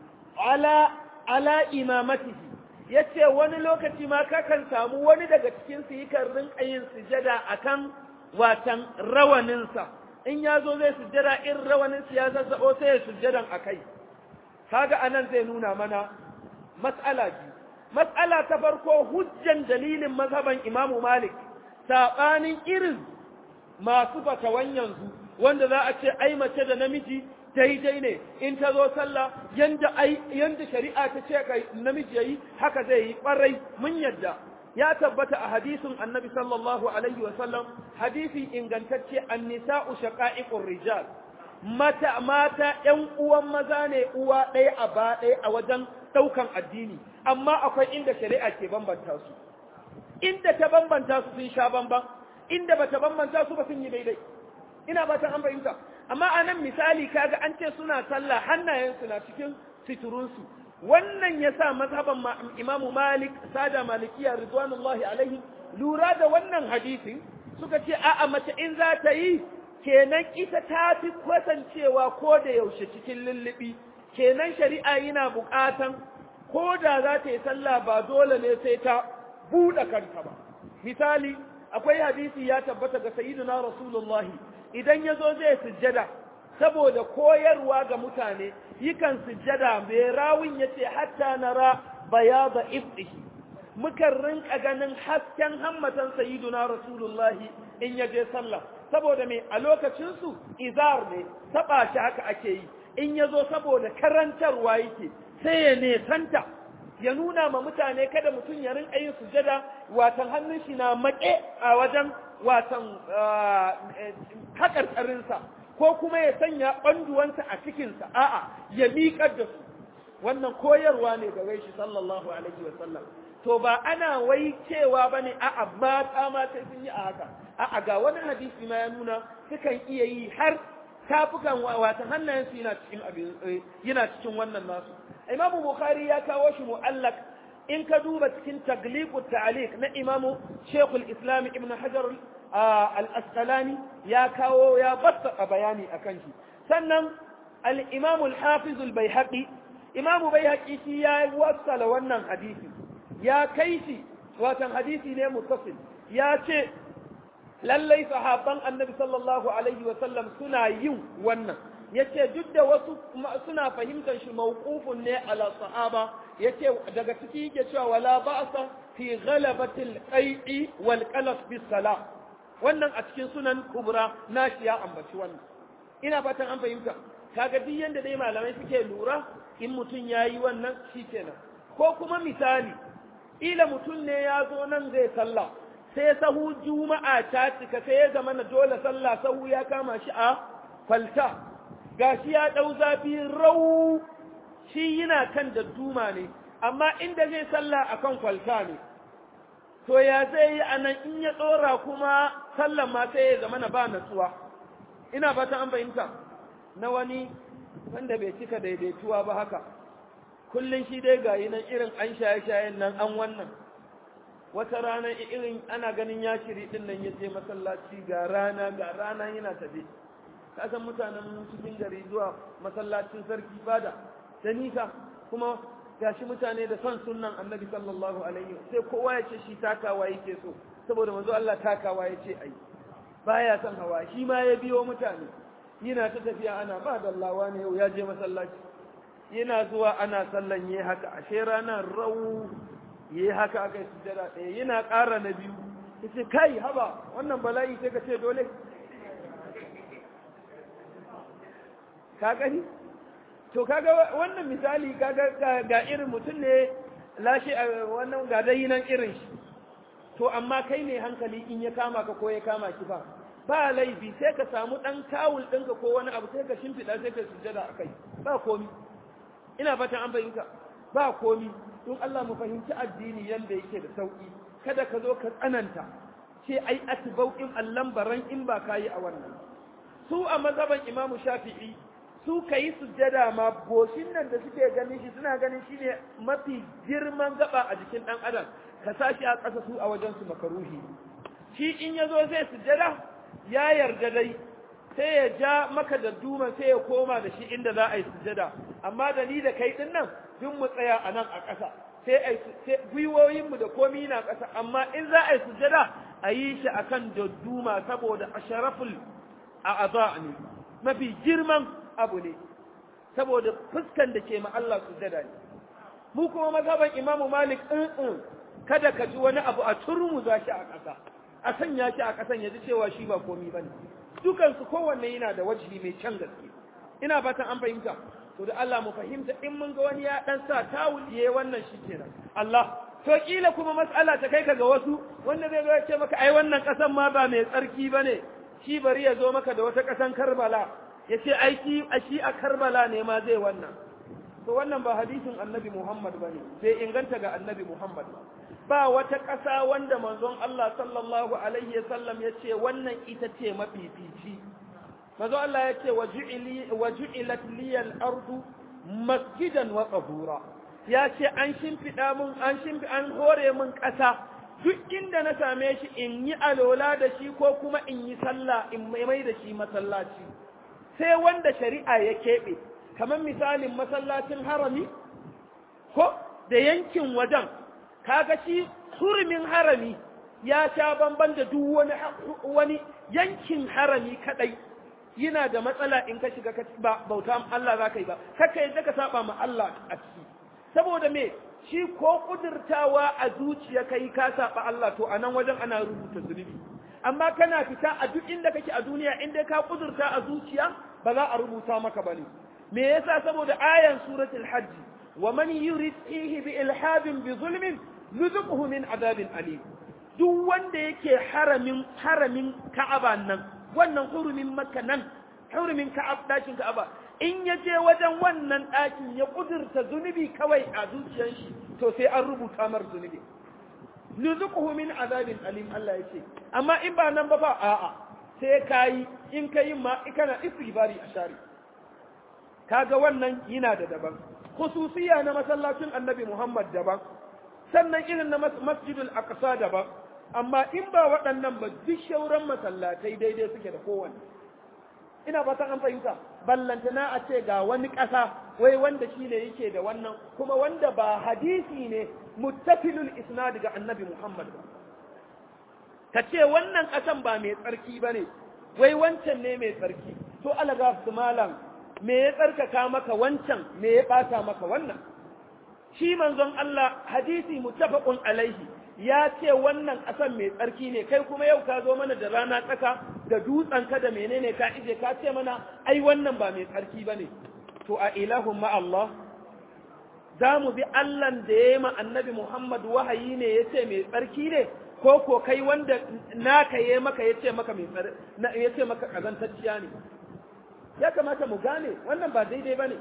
ala ala imamatihi yace wani lokaci ma kakan samu wani daga cikin su yakan rinka yin sujada akan watan rawaninsa in ya zo zai sujjada in rawanin ya zazzabo sai ya sujjadan akai kaga anan zai nuna mana mas'ala biyu mas'ala ta farko hujjan dalilin mazhaban Imam Malik sabanin irin masu fatawan yanzu wanda za a ce ai mace da namiji daidai ne in ta zo sallah yanda ai yanda shari'a ta ce kai namiji yayi haka zai yi kwarai mun yadda ya tabbata a hadisin annabi sallallahu alaihi wa sallam hadisi ingantacce annisa'u shaqa'iqur rijal mata mata ƴan uwan maza ne uwa ɗaya a ba ɗaya a wajen ɗaukan addini amma akwai inda shari'a ke bambanta su inda ta bambanta su sun sha bamban inda bata bambanta su ba sun yi daidai ina ba ta an fahimta amma a nan misali kaga an ce suna sallah hannayensu na cikin fiturunsu wannan ya sa mazhaban imamu malik sada malikiya ridwanullahi alaihi lura da wannan hadisin suka ce a'a mace in za ta yi kenan ita ta fi kasancewa ko da yaushe cikin lullubi kenan shari'a yana buƙatan ko da za ta yi sallah ba dole ne sai ta buɗe kanta ba misali akwai hadisi ya tabbata ga sayyidina rasulullahi idan ya zo zai sujjada saboda koyarwa ga mutane yikan sujjada mai rawin ya ce hatta nara bayada ibdihi mukan rinka ganin hasken hammatan sayyiduna rasulullahi in ya je sallah saboda mai a lokacinsu izar ne taba shi haka ake yi in ya zo saboda karantarwa yake sai ya nesanta ya nuna ma mutane kada mutum ya rinka yin sujjada watan hannun shi na maƙe a wajen watan haƙarƙarinsa ko kuma ya sanya ɓanduwansa a cikinsa a'a ya miƙar da su wannan koyarwa ne ga shi sallallahu alaihi wa sallam to ba ana wai cewa bane a'a mata ma sai sun yi a haka a'a ga wani hadisi ma ya nuna sukan iya yi har tafukan wata hannayen su yana cikin abin yana cikin wannan nasu Imam Bukhari ya kawo shi mu'allaq in ka duba cikin tagliqut ta'liq na Imam Sheikhul Islam Ibn Hajar al-Asqalani ya kawo ya batta bayani akan shi sannan al-Imam al-Hafiz al-Baihaqi Imam Baihaqi shi ya wasala wannan hadisi ya kai shi watan hadisi ne muttasil ya ce lallai sahabban annabi sallallahu alaihi wa sallam suna yin wannan yace duk da wasu suna fahimtar shi mawqufun ne ala sahaba yace daga ciki yake cewa wala ba'sa fi ghalabatil qai'i wal qalas bis salah wannan a cikin sunan kubra nashi ya ambaci wannan ina fatan an fahimta kaga duk yanda dai malamai suke lura in mutum yayi wannan shikenan ko kuma misali ila mutum ne ya zo nan zai sallah sai sahu juma'a ta cika sai ya zama na dole sallah sahu ya kama shi a kwalta gashi ya dau zafi rau shi yana kan dadduma ne amma inda zai sallah akan kwalta ne to ya zai yi anan in ya tsora kuma sallan ma sai ya zama na ba natsuwa ina fata an fahimta na wani wanda bai cika daidaituwa ba haka kullum shi dai ga nan irin an shaye-shayen nan an wannan wata rana irin ana ganin ya shiri din nan ya je masallaci ga rana ga rana yana tafe ka san mutanen cikin gari zuwa masallacin sarki fada da nisa kuma gashi mutane da son sunnan annabi sallallahu alaihi sai kowa ya ce shi takawa yake so saboda manzo Allah takawa ya ce ai baya son hawa shi ma ya biyo mutane yana ta tafiya ana ba dallawa ne yau ya je masallaci yana zuwa ana sallan yi haka ashe ranar rau yi haka aka yi sujjada ɗaya yana ƙara na biyu ya ce kai haba wannan bala'i sai ka ce dole ka gani to kaga wannan misali kaga ga irin mutum ne lashe wannan ga dai nan irin shi to amma kai ne hankali in ya kama ka ko ya kama ki ba ba laifi sai ka samu ɗan kawul ɗinka ko wani abu sai ka shimfiɗa sai ka sujjada a kai ba komi ina fatan an fahimta ba komi don Allah mu fahimci addini yanda yake da sauki kada ka zo ka tsananta ce ai atbau in allan baran in ba kayi a wannan su a mazhaban imamu shafi'i su ka yi sujjada ma goshin nan da suke ganin shi suna ganin shi ne mafi girman gaba a jikin ɗan adam ka sashi a ƙasa su a wajen su makaruhi shi in ya zo zai sujjada ya yarda dai sai ya ja maka da duman sai ya koma da shi inda za a yi sujjada amma da ni da kai din nan duk mu tsaya a nan a ƙasa sai a gwiwoyinmu da komi na ƙasa amma in za a yi sujjada a yi shi akan dadduma saboda asharaful a aza ne mafi girman abu ne saboda fuskan da ke ma Allah sujjada ne mu kuma mazhaban Imam Malik in kada ka ji wani abu a turmu za shi a ƙasa a sanya shi a ƙasan ya ji cewa shi ba komi bane dukan su kowanne yana da wajibi mai can gaske ina fatan an fahimta to da Allah mu fahimta in mun ga wani ya dan sa tawuliye wannan shi kenan Allah to kila kuma mas'ala ta kai ka ga wasu wanda zai zo ya ce maka ai wannan ƙasan ma ba mai tsarki bane shi bari ya zo maka da wata ƙasan Karbala ya ce aiki a shi a karbala ne ma zai wannan to wannan ba hadisin annabi muhammad ba ne bai inganta ga annabi muhammad ba ba wata ƙasa wanda manzon Allah sallallahu alaihi sallam ya ce wannan ita ce mafifici manzon Allah ya ce wa ju'ilat liyal ardu masjidan wa tahura ya ce an shimfiɗa mun an shimfi an hore mun ƙasa duk inda na same shi in yi alola da shi ko kuma in yi sallah in mai da shi masallaci sai wanda shari'a ya keɓe kamar misalin masallacin harami ko da yankin wajen kaga shi hurumin harami ya sha bamban da duk wani wani yankin harami kadai yana da matsala in ka shiga ba bauta Allah za ka yi ba kaka yadda ka saba ma Allah a ciki saboda me shi ko kudurtawa a zuciya kai ka saba Allah to a nan wajen ana rubuta zunubi amma kana fita a duk inda kake a duniya inda ka kudurta a zuciya ba za a rubuta maka bane me yasa saboda ayan suratul hajj wa man yurid fihi bi ilhadin bi zulmin nuzuquhu min adabin alim duk wanda yake haramin haramin ka'aba nan wannan hurumin makka nan hurumin ka'ab dakin ka'aba in ya je wajen wannan dakin ya kudurta zunubi kawai a zuciyar shi to sai an rubuta mar zunubi nuzuquhu min azabin alim Allah yace amma in ba nan ba fa a'a sai kai in kai ma kana istighfari a shari kaga wannan yana da daban khususiya na masallacin Annabi Muhammad daban sannan irin na Masjidul Aqsa daban amma in ba waɗannan ba duk shauran masallatai daidai suke da kowanne ina fatan an fahimta ballantana a ce ga wani ƙasa wai wanda shi ne yake da wannan kuma wanda ba hadisi ne muttafilul isnad ga annabi Muhammad ba ka ce wannan ƙasan ba mai tsarki ba ne wai wancan ne mai tsarki to alaga su malam me ya tsarkaka maka wancan me ya ɓata maka wannan shi manzon Allah hadisi muttafaqun alaihi ya ce wannan ƙasan mai tsarki ne kai kuma yau ka zo mana da rana tsaka da dutsen ka da menene ka ije ka ce mana ai wannan ba mai tsarki ba ne to a ilahun ma Allah za mu bi Allahn da ya yi ma annabi Muhammad wahayi ne ya ce mai tsarki ne ko ko kai wanda naka ya maka ya ce maka mai ya ce maka kazantacciya ne ya kamata mu gane wannan ba daidai ba ne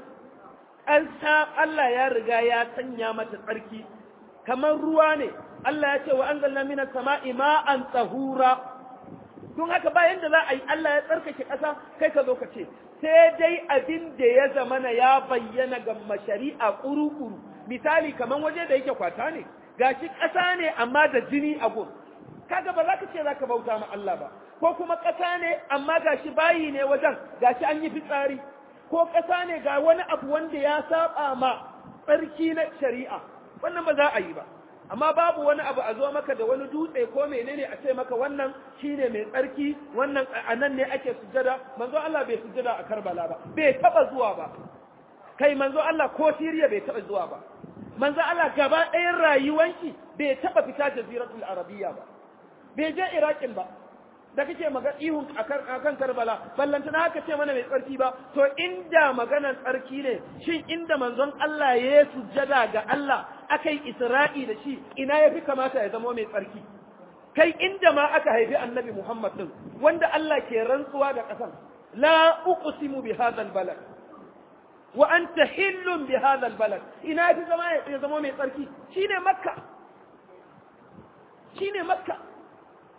Allah ya riga ya sanya mata tsarki kamar ruwa ne Allah ya ce wa anzalna minas sama'i ma'an tahura don haka bayan da za a yi Allah ya tsarkake ƙasa kai ka zo ka ce sai dai abin da ya zamana ya bayyana ga mashari'a kuru-kuru misali kamar waje da yake kwata ne gashi ƙasa ne amma da jini a gun kaga ba za ka ce za ka bauta ma Allah ba ko kuma ƙasa ne amma gashi bayi ne wajen gashi an yi fitsari ko ƙasa ne ga wani abu wanda ya saba ma tsarki na shari'a wannan ba za a yi ba amma babu wani abu a zo maka da wani dutse ko menene a ce maka wannan shine mai tsarki wannan a nan ne ake sujjada manzo Allah bai sujjada a Karbala ba bai taba zuwa ba kai manzo Allah ko Siriya bai taba zuwa ba manzo Allah gaba ɗayan rayuwanki bai taba fita jaziratul arabiyya ba bai je Iraqin ba da kake maga ihun akan Karbala ballanta na haka ce mana mai tsarki ba to inda maganar tsarki ne shin inda manzon Allah ya sujjada ga Allah akai Isra'i da shi ina yafi kamata ya zama mai tsarki kai inda ma aka haifi Annabi Muhammad din wanda Allah ke rantsuwa da kasan la uqsimu bi hadha balad wa anta hillun bi hadha balad ina yafi zama ya zama mai tsarki shine Makka shine Makka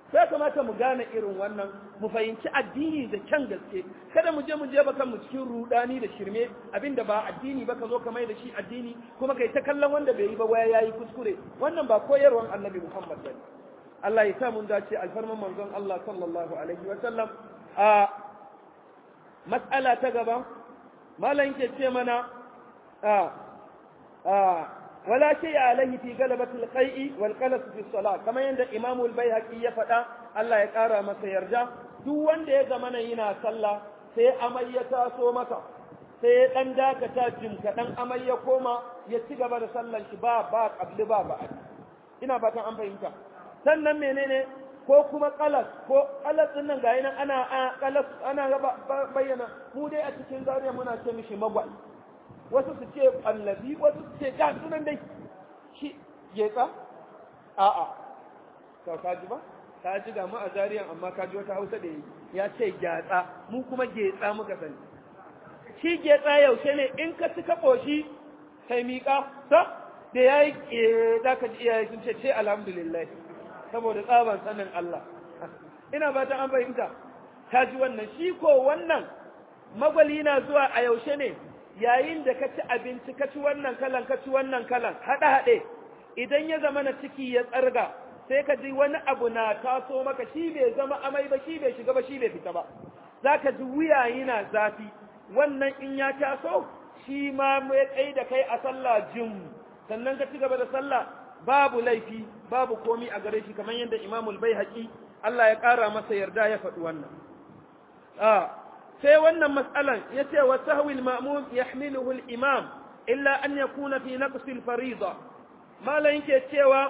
sai kamata mu gane irin wannan mu fahimci addini da kyan gaske kada mu je mu je baka mu cikin rudani da shirme abinda ba addini ba ka zo ka mai da shi addini kuma kai ta kallon wanda bai yi ba waya yayi kuskure wannan ba koyarwan annabi Muhammad bane Allah ya sa mun dace alfarman manzon Allah sallallahu alaihi wa sallam a mas'ala ta gaba malam ke ce mana a a ولا شيء عليه في غلبة القيء والقلس في الصلاة كما عند إمام البيهقي يفدا الله يقرا masa yarda duk wanda ya zama yana sallah sai amai ya taso masa sai dan dakata jim kadan amai ya koma ya ci gaba da sallan shi ba ba qabli ba ba ina fatan an fahimta sannan menene ko kuma qalas ko qalas din nan ga yana ana qalas ana bayyana mu dai a cikin zariya muna ce mishi magwai wasu su ce annabi wasu su ce ga sunan dai shi getsa a'a to ka ji ba ka ji ga mu a zariyan amma ka ji wata hausa da ya ce gyatsa mu kuma getsa muka sani shi getsa yaushe ne in ka ci ka koshi kai miƙa ta da ya yi za ka ji iyaye sun ce ce alhamdulillah saboda tsaban sanin Allah ina ba ta an fahimta ta ji wannan shi ko wannan magwali na zuwa a yaushe ne yayin da ka ci abinci ka ci wannan kalan ka ci wannan kalan haɗe haɗe idan ya zama na ciki ya tsarga sai ka ji wani abu na taso maka shi bai zama amai ba shi bai shiga ba shi bai fita ba za ka ji wuya yana zafi wannan in ya taso shi ma mai tsaye da kai a sallah jin sannan ka ci gaba da sallah babu laifi babu komi a gare shi kamar yadda imamul bai haƙi Allah ya ƙara masa yarda ya faɗi wannan sai wannan matsalan ya ce wa sahwil ma'mum yahmiluhu al-imam illa an yakuna fi naqsi al-fariida malan yake cewa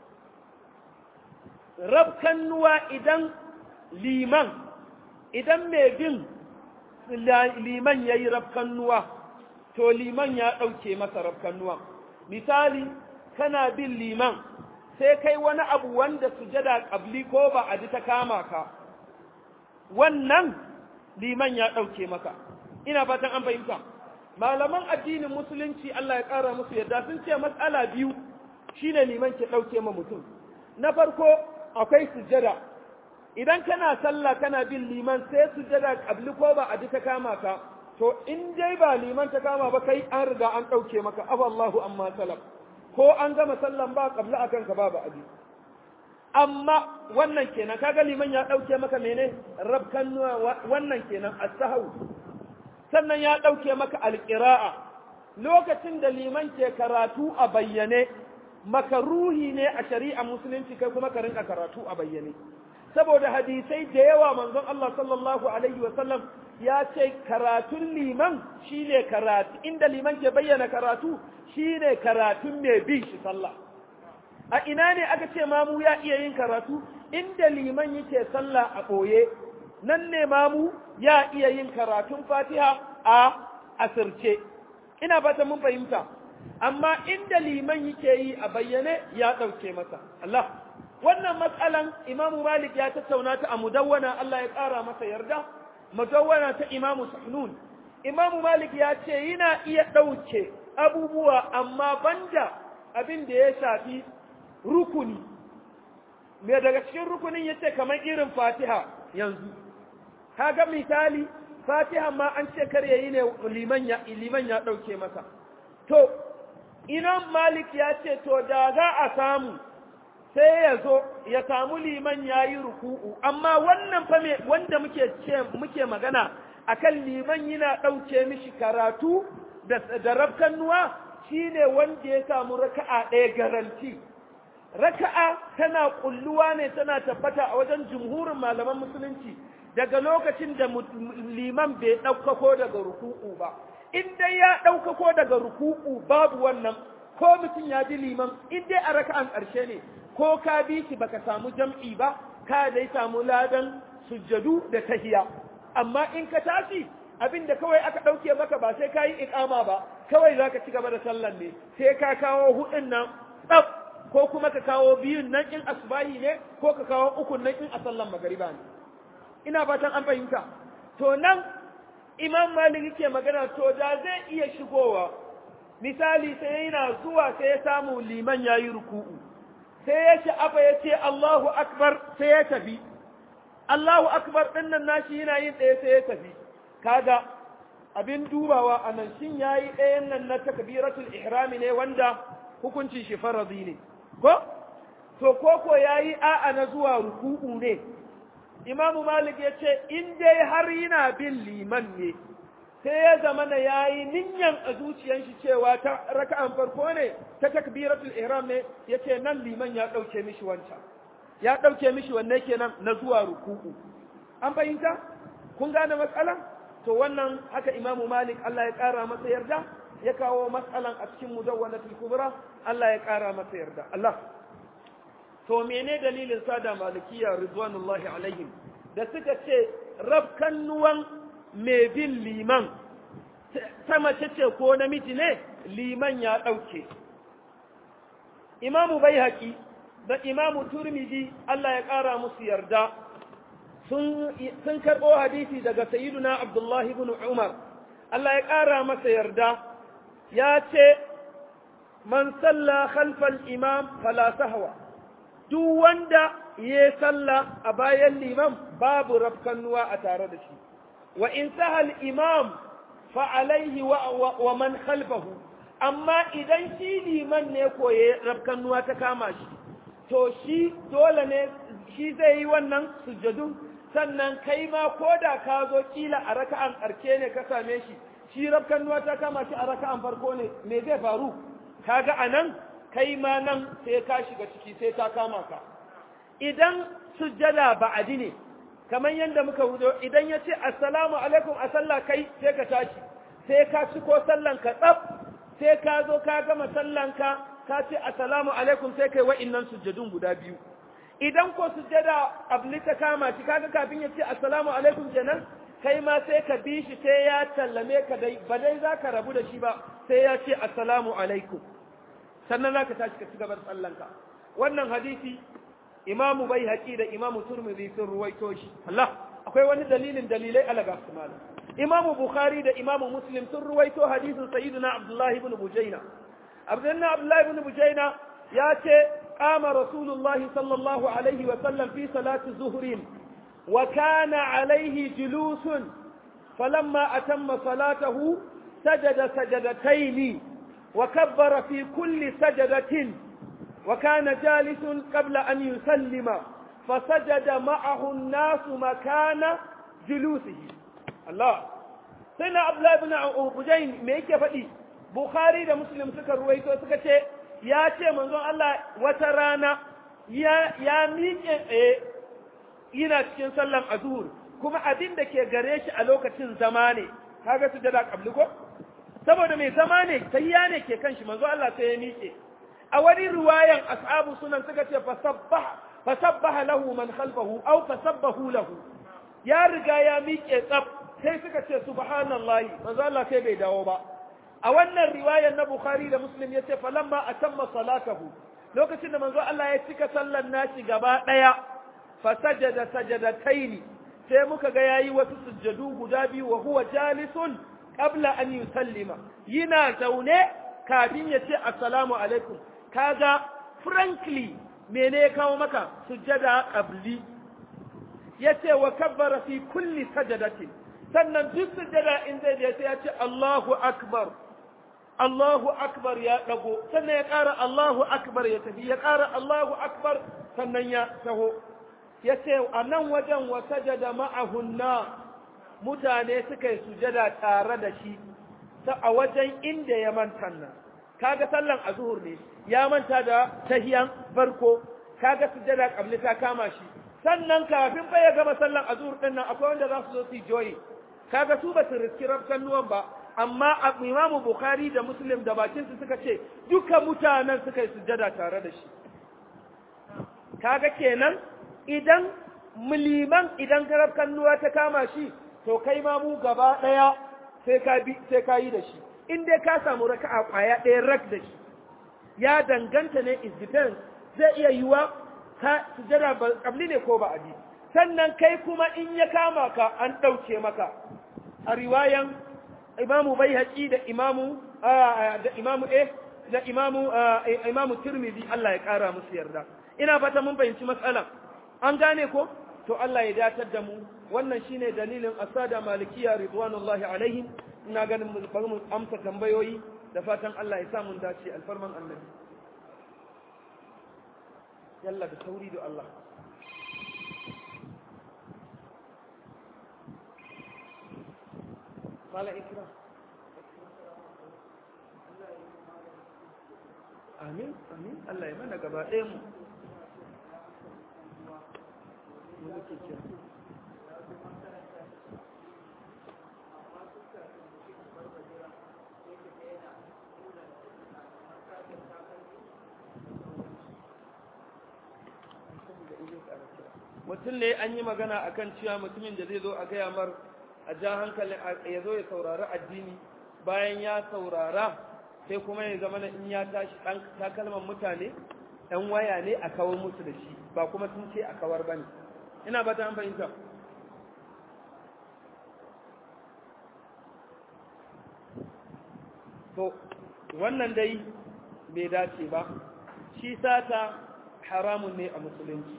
rabkan nuwa idan liman idan mai bin liman yayi rabkan nuwa to liman ya dauke masa rabkan nuwa misali kana bin liman sai kai wani abu wanda sujada qabli ko ba a ji ta kama ka wannan liman ya ɗauke maka ina fatan an fahimta malaman addinin musulunci Allah ya ƙara musu yadda sun ce matsala biyu shine liman ke ɗauke ma mutum na farko akwai sujjada idan kana sallah kana bin liman sai sujjada kabli ko ba a ta kama ka to in dai ba liman ta kama ba kai an riga an ɗauke maka afallahu amma salam ko an gama sallan ba kabli akan ka ba ba abi amma wannan kenan kaga liman ya dauke maka mene rabkan wannan kenan as-sahw sannan ya dauke maka al-qira'a lokacin da liman ke karatu a bayyane makaruhi ne a shari'a musulunci kai kuma ka rinka karatu a bayyane saboda hadisai da yawa manzon Allah sallallahu alaihi wa sallam ya ce karatun liman shine karatu inda liman ke bayyana karatu shine karatun mai bin shi sallah a ina ne aka ce mamu ya iya yin karatu inda liman yake sallah a ɓoye nan ne mamu ya iya yin karatun fatiha a asirce ina fata mun fahimta amma inda liman yake yi a bayyane ya ɗauke masa Allah wannan matsalan imamu malik ya tattauna ta a mudawwana Allah ya ƙara masa yarda mudawwana ta imamu sahnun imamu malik ya ce yana iya ɗauke abubuwa amma banda abin da ya shafi rukuni me daga cikin rukunin yace kamar irin Fatiha yanzu kaga misali Fatiha ma an ce kar yayi ne liman ya liman ya dauke masa to Imam Malik ya ce to da za a samu sai ya zo ya samu liman yayi ruku'u amma wannan fa me wanda muke ce muke magana akan liman yana dauke mishi karatu da da rabkan nuwa shine wanda ya samu raka'a ɗaya garanti raka'a tana kulluwa ne tana tabbata a wajen jumhurin malaman musulunci daga lokacin da liman bai ɗaukako daga ruku'u ba in dai ya ɗaukako daga ruku'u babu wannan ko mutum ya bi liman in dai a raka'an ƙarshe ne ko ka bi shi baka samu jam'i ba ka dai samu ladan sujjadu da tahiya amma in ka tashi abin da kawai aka ɗauke maka ba sai ka yi iƙama ba kawai za ka ci gaba da sallan ne sai ka kawo huɗun nan tsaf ko kuma ka kawo biyun nan in asbahi ne ko ka kawo ukun nan in a sallan magariba ne ina fatan an fahimta to nan imam malik yake magana to da zai iya shigowa misali sai yana zuwa sai ya samu liman yayi ruku'u sai ya sha'afa ya ce Allahu akbar sai ya tafi Allahu akbar ɗin nan nashi yana yin ɗaya sai ya tafi kaga abin dubawa a nan shin yayi ɗayan nan na takbiratul ihrami ne wanda hukuncin shi faradi ne ko to koko yayi a'a na zuwa ruku'u ne imamu malik ya ce in dai har yana bin liman ne sai ya zama na yayi ninyan a zuciyan shi cewa ta raka'an farko ne ta takbiratul ihram ne yace nan liman ya dauke mishi wancan ya dauke mishi wanne kenan na zuwa ruku'u an fahimta kun gane matsalan to wannan haka imamu malik Allah ya kara masa yarda ya kawo matsalan a cikin mudawwanatul kubra Allah ya kara masa yarda Allah to mene dalilin sada malikiya ridwanullahi alaihim da suka ce rafkannuwan mai bin liman ta mace ce ko namiji ne liman ya ɗauke imamu bai haƙi da imamu turmidi Allah ya ƙara musu yarda sun karɓo hadisi daga sayiduna abdullahi ibn umar Allah ya ƙara masa yarda ya ce man salla khalfal imam fala sahwa duk wanda ya salla a bayan liman babu rafkannuwa a tare da shi wa in sahal imam fa alaihi wa man khalfahu amma idan shi liman ne koye rafkannuwa ta kama shi to shi dole ne shi zai yi wannan sujjadun sannan kai ma ko da ka zo kila a raka'an ƙarke ne ka same shi shi rafkannuwa ta kama shi a raka'an farko ne me zai faru kaga anan kai ma nan sai ka shiga ciki sai ta kama ka idan sujjada ba'adi ne kamar yadda muka wuzo idan ya ce assalamu alaikum a sallah kai sai ka tashi sai ka ci ko sallan ka tsaf sai ka zo ka gama sallan ka ka ce assalamu alaikum sai kai wa'innan sujjadun guda biyu idan ko sujjada abli ta kama shi kaga kafin ya ce assalamu alaikum kenan kai ma sai ka bi shi sai ya tallame ka dai ba dai za ka rabu da shi ba sai ya ce assalamu alaikum sannan za ka tashi ka ci gabar sallanka wannan hadisi imamu bai haƙi da imamu turmizi sun ruwaito shi Allah akwai wani dalilin dalilai alaga su malam imamu bukhari da imamu muslim sun ruwaito hadisin sayyidina abdullahi ibn bujaina abdullahi abdullahi ibn bujaina ya ce qama rasulullahi sallallahu alaihi wa sallam fi salati zuhrin wa kana alaihi julusun falamma atamma salatahu sajada sajadataini وكبر في كل سجدة وكان جالس قبل أن يسلم فسجد معه الناس مكان جلوسه الله سيدنا عبد الله بن بجين me yake faɗi Bukhari da Muslim suka ruwaito suka ce ya ce manzon Allah wata rana ya ya miƙe tsaye yana cikin sallan azhur kuma abin da ke gare shi a lokacin zama ne kaga su da kabli ko saboda mai zama ne tayya ne ke kan shi manzo Allah sai ya miƙe a wani riwayan ashabu sunan suka ce fasabbaha fasabbaha lahu man khalfahu aw fasabbahu lahu ya riga ya miƙe tsaf sai suka ce subhanallahi manzo Allah sai bai dawo ba a wannan riwayan na Bukhari da Muslim ya ce falamma atamma salatahu lokacin da manzo Allah ya cika sallar nashi gaba daya fasajada sajadataini sai muka ga yayi wasu sujjadu guda biyu wa huwa jalisun qabla an yusallima yana zaune kafin ya ce assalamu alaikum kaga frankly mene ya kawo maka sujjada qabli yace wa kabbara fi kulli sajadatin sannan duk sujjada in zai je sai ya ce Allahu akbar Allahu akbar ya dago sannan ya ƙara Allahu akbar ya tafi ya ƙara Allahu akbar sannan ya taho yace a nan wajen wa sajada ma'ahunna mutane suka yi sujada tare da shi ta a wajen inda ya manta nan kaga sallan azhur ne ya manta da tahiyan farko kaga sujada kabli ta kama shi sannan kafin fa ya gama sallan azhur din nan akwai wanda za su zo su joyi kaga su ba su riski rabkan nuwan ba amma imamu bukhari da muslim da bakin su suka ce duka mutanen suka yi sujada tare da shi kaga kenan idan muliman idan rabkan nuwa ta kama shi to kai ma mu gaba ɗaya sai ka bi sai ka yi da shi in dai ka samu raka'a kwaya ɗaya rak da shi ya danganta ne is depends zai iya yiwa ka sujada ba kabli ne ko ba abi sannan kai kuma in ya kama ka an ɗauke maka a riwayan imamu bai da imamu da imamu eh da imamu imamu tirmidhi Allah ya kara musu yarda ina fata mun fahimci matsalan an gane ko to Allah ya datar da mu wannan shine dalilin asada malikiya ridwanullahi alaihim ina ganin mu bari mu amsa tambayoyi da fatan Allah ya sa mun dace alfarman annabi yalla da sauri da Allah mala ikra amin amin Allah ya mana gaba ɗaya mu mu muke kira mutum ne an yi magana akan cewa mutumin da zai zo a gaya mar a ja hankalin ya zo ya saurari addini bayan ya saurara sai kuma ya zama in ya tashi ɗan takalman mutane ɗan waya ne a kawar musu da shi ba kuma sun ce a kawar ba ne ina ba ta fahimta to wannan dai bai dace ba shi sata haramun ne a musulunci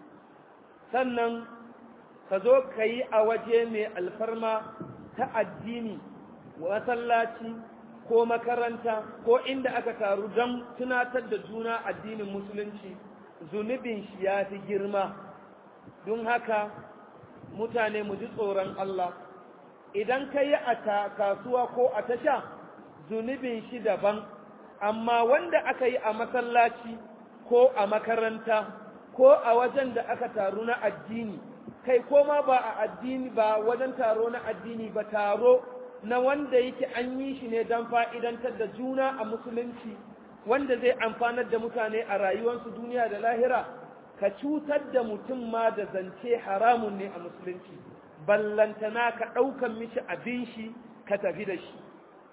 sannan ka zo ka yi a waje mai alfarma ta addini masallaci ko makaranta ko inda aka taru don tunatar da juna addinin musulunci zunubin shi ya fi girma don haka mutane mu ji tsoron Allah idan ka yi a kasuwa ko a tasha zunubin shi daban amma wanda aka yi a masallaci ko a makaranta ko a wajen da aka taru na addini kai ko ma ba a addini ba wajen taro na addini ba taro na wanda yake an yi shi ne don fa'idantar da juna a musulunci wanda zai amfanar da mutane a rayuwarsu duniya da lahira ka cutar da mutum ma da zance haramun ne a musulunci ballantana ka ɗaukan mishi abin shi ka tafi da shi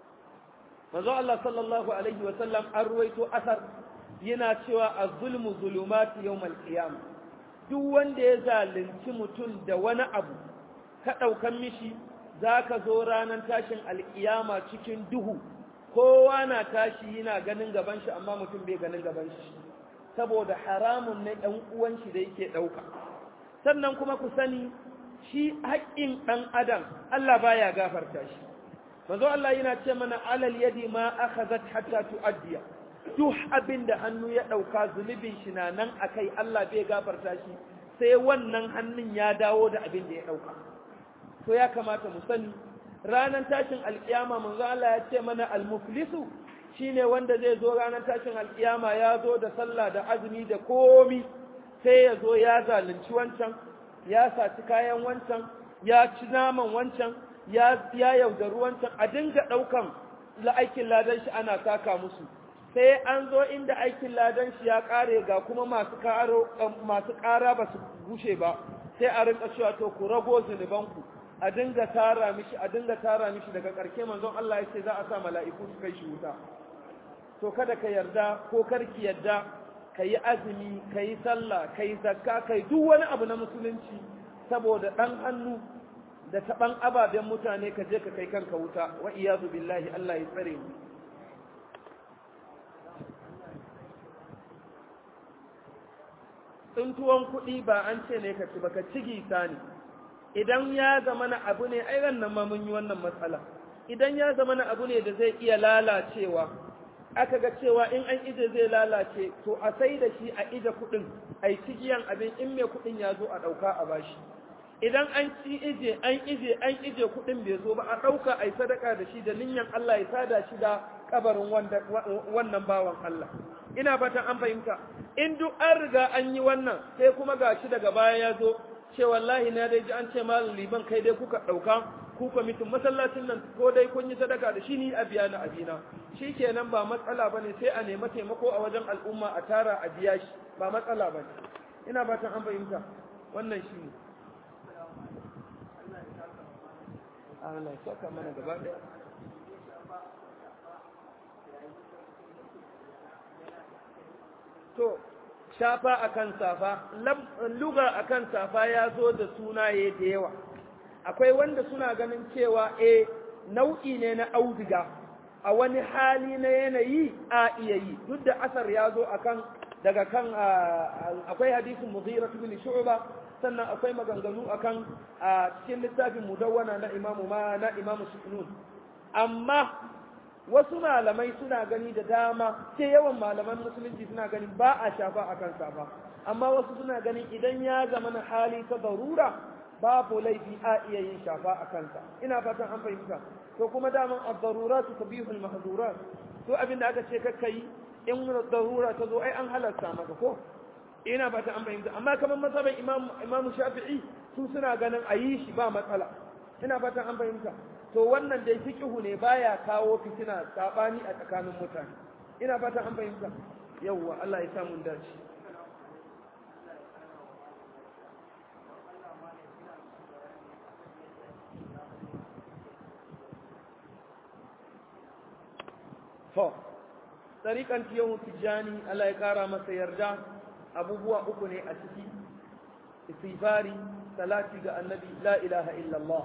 manzo Allah sallallahu alaihi wa sallam an ruwaito asar yana cewa az-zulmu zulumati yawmal qiyamah duk wanda ya zalunci mutum da wani abu ka ɗaukan mishi za ka zo ranar tashin alƙiyama cikin duhu kowa na tashi yana ganin gaban shi amma mutum bai ganin gaban shi saboda haramun na ɗan uwan shi da yake ɗauka sannan kuma ku sani shi haƙƙin ɗan adam Allah baya gafarta shi manzo Allah yana ce mana alal yadi ma akhazat hatta tuaddiya duk abin da hannu ya ɗauka zunubin shi na nan akai Allah bai gafarta shi sai wannan hannun ya dawo da abin da ya ɗauka to ya kamata mu sani ranar tashin alkiyama manzo Allah ya ce mana almuflisu shine wanda zai zo ranar tashin alkiyama ya zo da sallah da azumi da komi sai ya zo ya zalunci wancan ya saci kayan wancan ya ci naman wancan ya ya yaudari wancan a dinga daukan aikin ladan shi ana saka musu sai an zo inda aikin ladan shi ya kare ga kuma masu karo masu kara ba su gushe ba sai a rinka cewa to ku rago zunubanku a dinga tara mishi a dinga tara mishi daga ƙarshe manzon Allah ya ce za a sa mala'iku su kai shi wuta to kada ka yarda ko karki yarda ka yi azumi ka yi sallah ka yi zakka ka yi duk wani abu na musulunci saboda ɗan hannu da taɓan ababen mutane ka je ka kai kanka wuta wa iyazu billahi Allah ya tsare mu tsuntuwan kuɗi ba an ce ne ka ci ba ka ci gisa ne idan ya zama na abu ne ai nan ma mun yi wannan matsala idan ya zama na abu ne da zai iya lalacewa aka ga cewa in an ije zai lalace to a sai da shi a ije kuɗin ai cigiyan abin in mai kuɗin ya zo a ɗauka a bashi idan an ci ije an ije an ije kuɗin bai zo ba a ɗauka ai sadaka da shi da ninyan Allah ya sada shi da kabarin wannan bawan Allah ina fatan an fahimta in duk an riga an yi wannan sai kuma gashi daga baya ya zo ce wallahi na dai ji an ce malam liban kai dai kuka ɗauka ku kwamitin masallacin nan ko dai kun yi sadaka da shi ni a biya na abina shi kenan ba matsala ba ne sai a nema taimako a wajen al'umma a tara a biya shi ba matsala ba ne ina fatan an fahimta wannan shi ne Allah ya saka mana gaba ɗaya to shafa akan safa luga akan safa ya zo da sunaye da yawa akwai wanda suna ganin cewa eh nau'i ne na auduga a wani hali na yanayi a iya yi duk da asar ya zo akan daga kan akwai hadisin mughira ibn shu'ba sannan akwai maganganu akan a cikin littafin mudawwana na imamu ma na imamu sufnun amma wasu malamai suna gani da dama sai yawan malaman musulunci suna gani ba a shafa akan safa amma wasu suna ganin idan ya zama na hali ta darura babu laifi a iya yin shafa a kansa ina fatan an fahimta to kuma daman ad-darurat tabihul mahdurat to abinda aka ce kakka yi in darura ta zo ai an halarta maka ko ina fatan an fahimta amma kamar masaban imam imam shafi'i su suna ganin a yi shi ba matsala ina fatan an fahimta to wannan dai fiqhu ne baya kawo fitina sabani a tsakanin mutane ina fatan an fahimta yawwa Allah ya samu dace to tsarikan tiyahu tijjani Allah ya kara masa yarda abubuwa uku ne a ciki istighfari salati ga annabi la ilaha illallah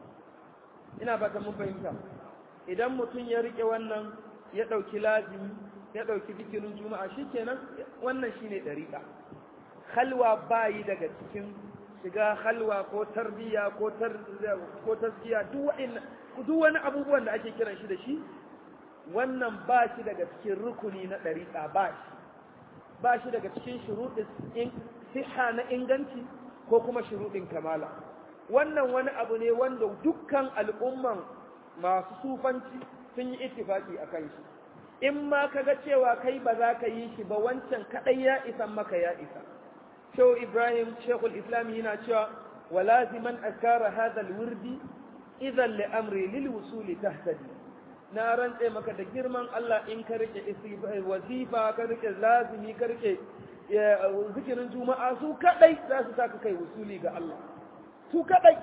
ina fata mun fahimta idan mutum ya rike wannan ya dauki lazimi ya dauki zikirin juma'a shikenan wannan shine dariqa khalwa bayi daga cikin shiga halwa ko tarbiya ko tar ko taskiya duk wani abubuwan da ake kiran shi da shi wannan ba shi daga cikin rukuni na ɗariƙa ba shi ba shi daga cikin shuruɗin siha na inganci ko kuma shuruɗin kamala wannan wani abu ne wanda dukkan al'umman masu sufanci sun yi ittifaki a kan shi in ma ka ga cewa kai ba za ka yi shi ba wancan kaɗai ya isan maka ya isa shehu ibrahim shekul islam yana cewa walaziman askara hadal wurdi idan li amri lil wusuli tahtadi na rantse maka da girman Allah in ka rike wazifa ka rike lazimi ka rike zikirin juma'a su kadai za su saka kai wusuli ga Allah su kadai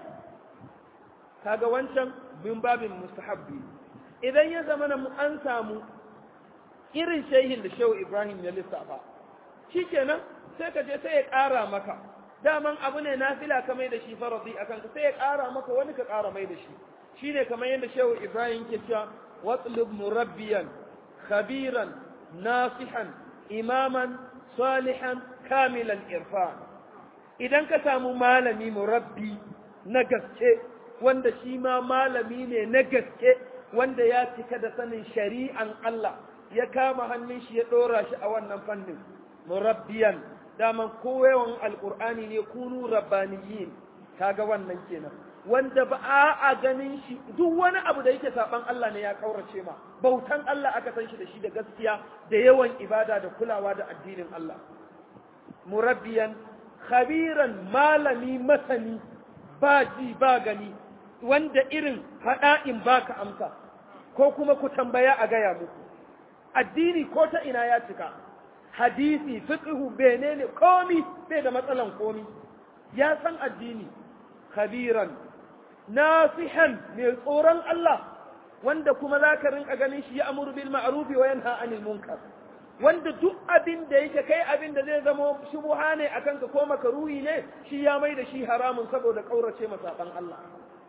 kaga wancan bin babin mustahabbi idan ya zama na an samu irin shehin da shehu Ibrahim ya lissafa shikenan sai ka je sai ya ƙara maka daman abu ne nafila ka mai da shi faradi akan ka sai ya ƙara maka wani ka ƙara mai da shi shine kamar yadda shehu Ibrahim ke cewa واطلب مربيا خبيرا ناصحا إماما صالحا كامل الإرفان idan ka samu malami murabbi na gaske wanda shi ma malami ne na gaske wanda ya cika da sanin shari'an Allah ya kama hannun shi ya ɗora shi a wannan fannin murabbiyan daman koyawan alƙur'ani ne kunu rabbaniyin kaga wannan kenan wanda ba a ganin shi duk wani abu da yake saban Allah ne ya kaurace ma bautan Allah aka san shi da shi da gaskiya da yawan ibada da kulawa da addinin Allah murabbiyan khabiran malami masani ba ji ba gani wanda irin faɗa in baka amsa ko kuma ku tambaya a gaya muku addini ko ta ina ya cika hadisi fiqhu benene komi bai da matsalan komi ya san addini khabiran nasihan mai tsoron Allah wanda kuma za ka rinka ganin shi ya amuru bil ma'rufi wa yanha anil munkar wanda duk abin da yake kai abin da zai zama shubuha ne akan ka ko makaruhi ne shi ya mai da shi haramun saboda kaurace masaban Allah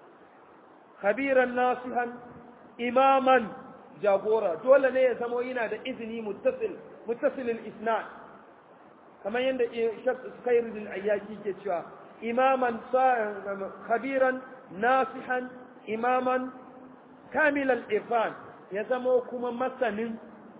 khabiran nasihan imaman jagora dole ne ya zama yana da izini muttasil muttasilil isnad kamar yadda Khairuddin Ayyaki ke cewa imaman khabiran nasihan imaman kamilan irfan ya zama kuma masanin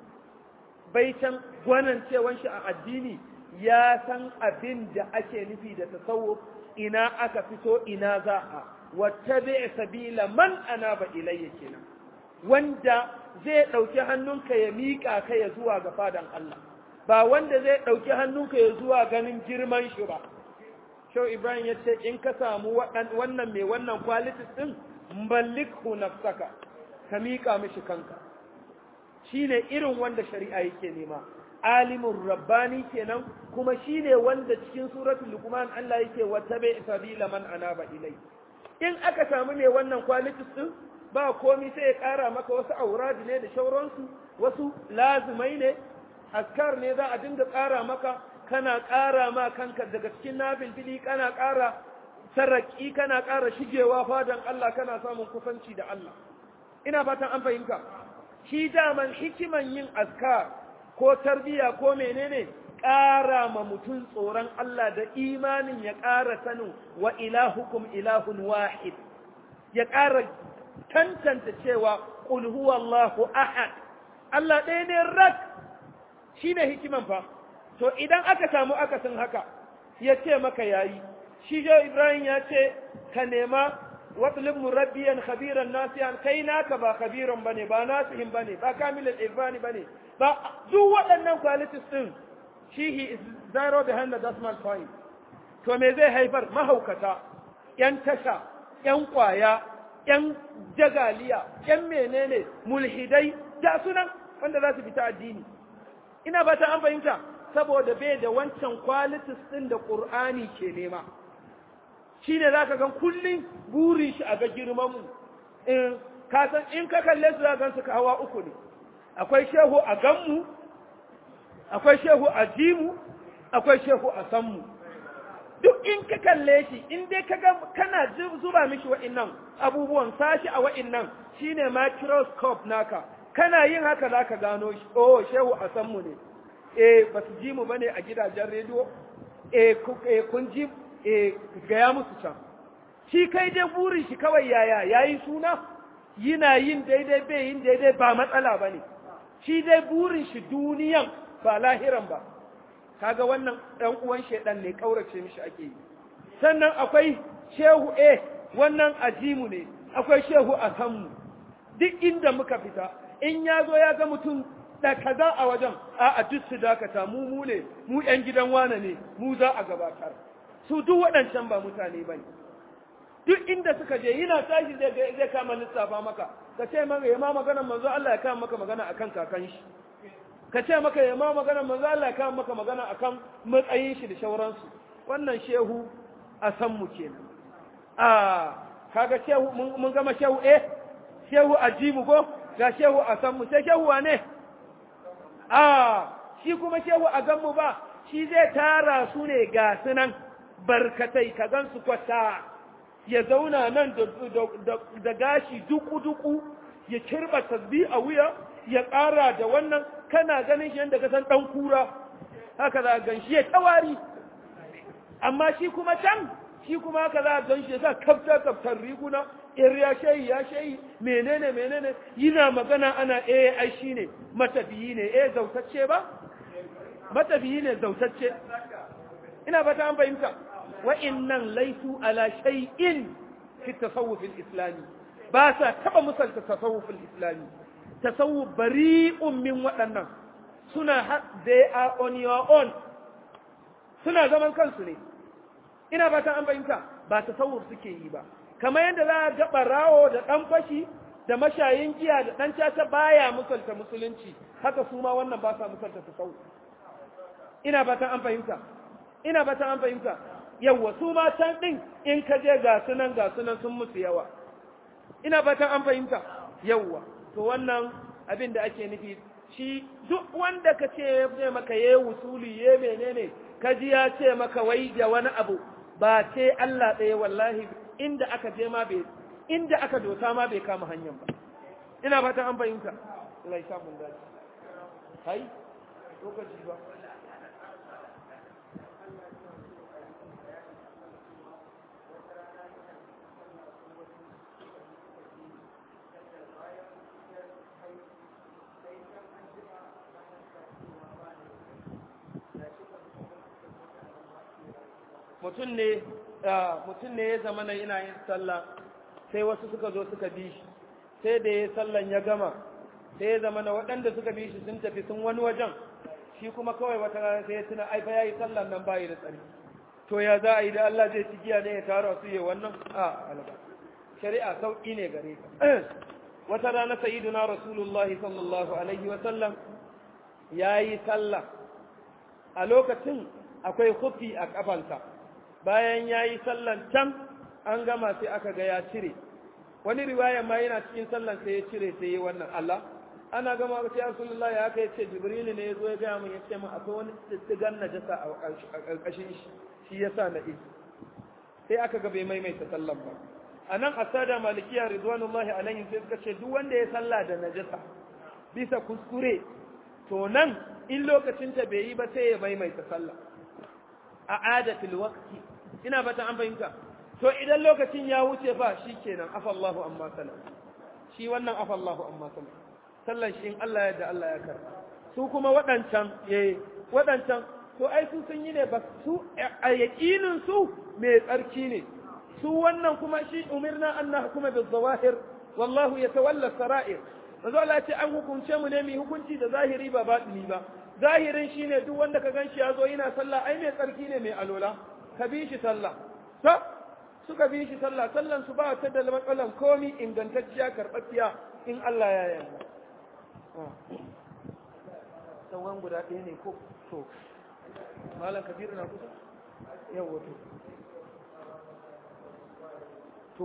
baitan gwanancewan shi a addini ya san abin da ake nufi da tasawuf ina aka fito ina za a wattabi sabila man anaba ilayya kenan wanda zai dauki hannunka ya mika ka ya zuwa ga fadan Allah ba wanda zai dauki hannunka ya zuwa ganin girman shi ba Shau Ibrahim ya ce in ka samu wannan mai wannan qualities din mallikhu nafsaka ka mika mishi kanka shine irin wanda shari'a yake nema alimun rabbani kenan kuma shine wanda cikin suratul luqman Allah yake watabi sabila man anaba ilai in aka samu ne wannan qualities din ba komai sai ya kara maka wasu auradi ne da shauransu wasu lazimai ne askar ne za a dinga kara maka kana kara ma kanka daga cikin nafil fili kana kara saraki kana kara shigewa fadan Allah kana samun kusanci da Allah ina fatan an fahimta shi daman hikiman yin askar ko tarbiya ko menene ƙara ma mutum tsoron Allah da imanin ya ƙara sanin wa ilahukum ilahun wahid ya ƙara tantance cewa qul huwallahu ahad Allah ɗaya ne rak shine hikiman fa to idan aka samu akasin haka ya ce maka yayi shi jo Ibrahim ya ce ka nema watlib murabbiyan khabiran nasiyan kai naka ba khabiran bane ba nasihin bane ba kamilul irfani bane ba duk waɗannan qualities din shi he is zero behind the decimal point to me zai haifar mahaukata yan tasha yan kwaya yan jagaliya yan menene mulhidai da sunan wanda za su fita addini ina ba ta an fahimta saboda bai da wancan qualities din da qur'ani ke nema shi ne za ka gan kullum burin shi a ga girmanmu in kasan in ka kalle su za gan su ka hawa uku ne akwai shehu a ganmu akwai shehu a jimu akwai shehu a sanmu duk in ka kalle shi in dai ka ga kana zuba mishi wa'innan abubuwan sashi a wa'innan shine microscope naka kana yin haka za ka gano shi oh shehu a sanmu ne eh ba su ji mu bane a gidajen rediyo eh kun ji e gaya musu can shi kai dai burin shi kawai yaya yayi suna yana yin daidai bai yin daidai ba matsala ba ne shi dai burin shi duniyan ba lahiran ba kaga wannan ɗan uwan shaidan ne ƙaurace mishi ake yi sannan akwai shehu e wannan ajimu ne akwai shehu a kanmu duk inda muka fita in ya zo ya ga mutum da kaza a wajen a a duk su dakata mu mu ne mu ƴan gidan wane ne mu za a gabatar su duk waɗancan ba mutane ba ne duk inda suka je yana tashi zai zai kama lissafa maka ka ce maka ya ma maganar manzo Allah ya kama maka magana akan kakan shi ka ce maka ya ma maganar manzo Allah ya kama maka magana akan matsayin shi da shauransu wannan shehu a san mu kenan a kaga shehu mun gama shehu eh shehu a ji mu ko ga shehu a san mu sai shehu wane a shi kuma shehu a gan mu ba shi zai tara su ne ga sunan barkatai ka gan su kwata ya zauna nan da gashi duku-duku ya kirba tasbi a wuya ya ƙara da wannan kana ganin shi yadda ka san ɗan kura haka za a gan shi ya tawari amma shi kuma can shi kuma haka za a gan shi ya sa kafta kaftar riguna ir ya shayi ya shayi menene menene yana magana ana eh ai shi ne matafiyi ne eh zautacce ba matafiyi ne zautacce ina ba ta an fahimta wa'innan laisu ala shay'in fi tasawuf al-islami ba sa taba musalta tasawuf al-islami tasawuf bari'un min waɗannan suna they are on your own suna zaman kansu ne ina ba ta an fahimta ba tasawuf suke yi ba kamar yadda za a ga barawo da ɗan fashi da mashayin giya da ɗan caca baya musalta musulunci haka su ma wannan ba sa musalta tasawuf ina ba ta an fahimta ina ba ta an fahimta yawwa su ma can ɗin in ka je ga sunan ga sunan sun musu yawa ina fatan an fahimta yawwa to wannan abin da ake nufi shi duk wanda ka ce ya maka ya wusuli ya menene ka ji ya ce maka wai da wani abu ba ce Allah ɗaya wallahi inda aka je ma bai inda aka dosa ma bai kama hanyar ba ina fatan an fahimta Allah ya sa mun dace kai lokaci ba mutum ne mutum ne ya zama na yana yin sallah sai wasu suka zo suka bi shi sai da ya sallan ya gama sai ya zama na waɗanda suka bi shi sun tafi sun wani wajen shi kuma kawai wata rana sai ya tuna ai fa yayi sallan nan bayi da tsari to ya za a yi da Allah zai ci giya ne ya tara su yi wannan a alba shari'a sauki ne gare ka wata rana sayyiduna rasulullahi sallallahu alaihi wa sallam yayi sallah a lokacin akwai kufi a kafansa bayan ya yi sallan can an gama sai aka ga ya cire wani riwaya ma yana cikin sallan sai ya cire sai ya wannan Allah ana gama sai Rasulullah ya kai ce Jibril ne ya zo ya gaya min ya ce min akwai wani tsitsigan najasa a ƙarƙashin shi shi yasa na yi sai aka ga bai maimaita sallan ba a nan asada malikiya ridwanullahi alaihim sai suka ce duk wanda ya salla da najasa bisa kuskure to nan in lokacin ta bai yi ba sai ya maimaita sallah a adatul waqti ina bata an fahimta to idan lokacin ya wuce fa shikenan afallahu amma sallam shi wannan afallahu amma sallam sallan shi in Allah ya da Allah ya karba su kuma waɗancan eh waɗancan to ai su sun yi ne ba su a yaƙinin su mai tsarki ne su wannan kuma shi umirna an nahkuma bil zawahir wallahu yatawalla sara'ir manzo Allah ya ce an hukunce mu ne mu hukunci da zahiri ba batini ba zahirin shine duk wanda ka ganshi ya zo yana sallah ai mai tsarki ne mai alola ka bi shi sallah to suka bi shi sallah sallan su ba ta da matsalan komi ingantacciya karɓaɓɓiya in Allah ya yarda sauran guda ɗaya ne ko to malam kabiru na kusa yawa to to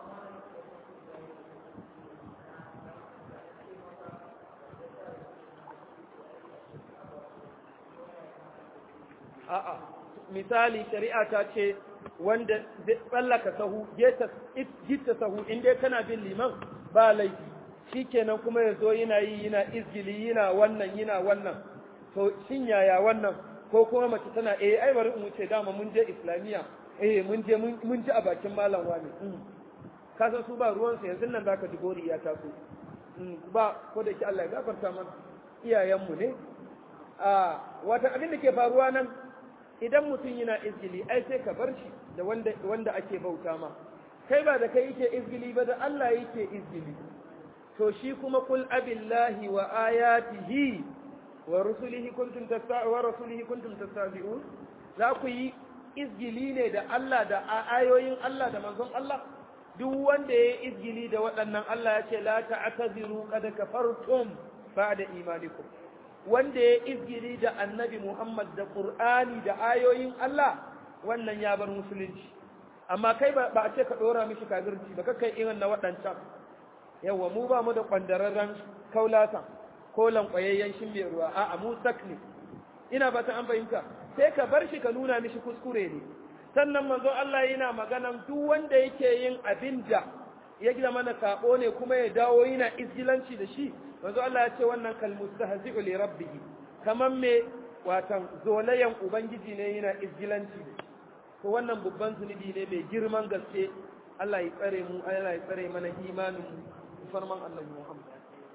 a'a misali shari'a ta ce wanda zai tsallaka sahu gita sahu inda kana bin liman ba laifi shikenan kuma ya zo yana yi yana izgili yana wannan yana wannan to shin yaya wannan ko kuma mace tana eh ai bari in wuce dama mun je islamiya eh mun je mun ji a bakin malam wani ka san su ba ruwan su yanzu nan zaka ji gori ya taso ba ko da ki Allah ya gafarta mana iyayenmu ne a wata abin da ke faruwa nan idan mutum yana izgili ai sai ka bar shi da wanda wanda ake bauta ma kai ba da kai yake izgili ba da Allah yake izgili to shi kuma kul abillahi wa ayatihi wa rusulihi kuntum tasta'u wa rasulihi kuntum tastabi'un za ku yi izgili ne da Allah da ayoyin Allah da manzon Allah duk wanda ya izgili da waɗannan Allah ya ce la ta'taziru qad kafartum ba'da imanikum wanda ya izgili da annabi Muhammad da Qur'ani da ayoyin Allah wannan ya bar musulunci amma kai ba a ce ka dora mishi kafirci ba kai irin na waɗancan yawa mu ba mu da kwandararren kaulata ko lankwayayyen shin mai ruwa a'a mu sak ne ina ba ta an fahimta sai ka bar shi ka nuna mishi kuskure ne sannan manzo Allah yana maganan duk wanda yake yin abin da ya gina mana sabo ne kuma ya dawo yana izgilanci da shi manzo Allah ya ce wannan kalmustahzi'u li rabbih kaman me watan zolayan ubangiji ne yana izgilanci da shi to wannan babban zunubi ne mai girman gaske Allah ya tsare mu Allah ya tsare mana imanin mu farman Annabi Muhammad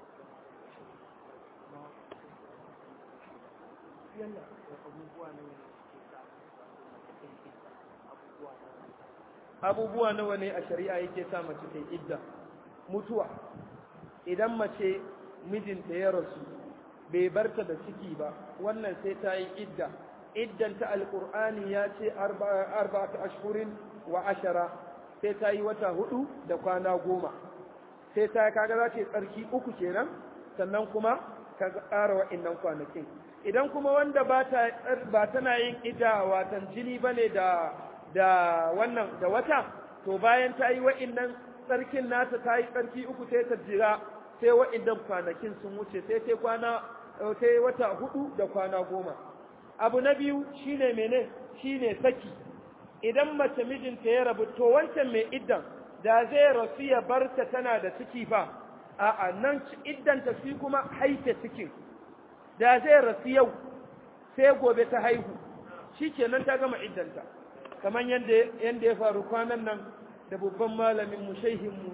abubuwa nawa ne a shari'a yake sa mace ta idda mutuwa idan mace mijinta ya rasu bai barta da ciki ba wannan sai ta yi idda iddanta alkur'ani ya ce arba'atu ashhurin wa ashara sai ta yi wata hudu da kwana goma sai ta kaga za ta yi tsarki uku kenan sannan kuma ka ƙara wa'innan kwanakin idan kuma wanda ba tana yin idda watan jini bane da da wannan da wata to bayan ta yi wa'innan tsarkin nata ta yi tsarki uku sai ta jira sai wa'innan kwanakin sun wuce sai ta kwana sai wata hudu da kwana goma abu na biyu shine mene shine saki idan mace mijinta ya rabu to wancan mai iddan da zai rasu ya barta tana da ciki fa a'a nan iddanta shi kuma haife cikin da zai rasu yau sai gobe ta haihu shikenan ta gama iddanta kamar yadda yadda ya faru kwanan nan da babban malamin mu shehin mu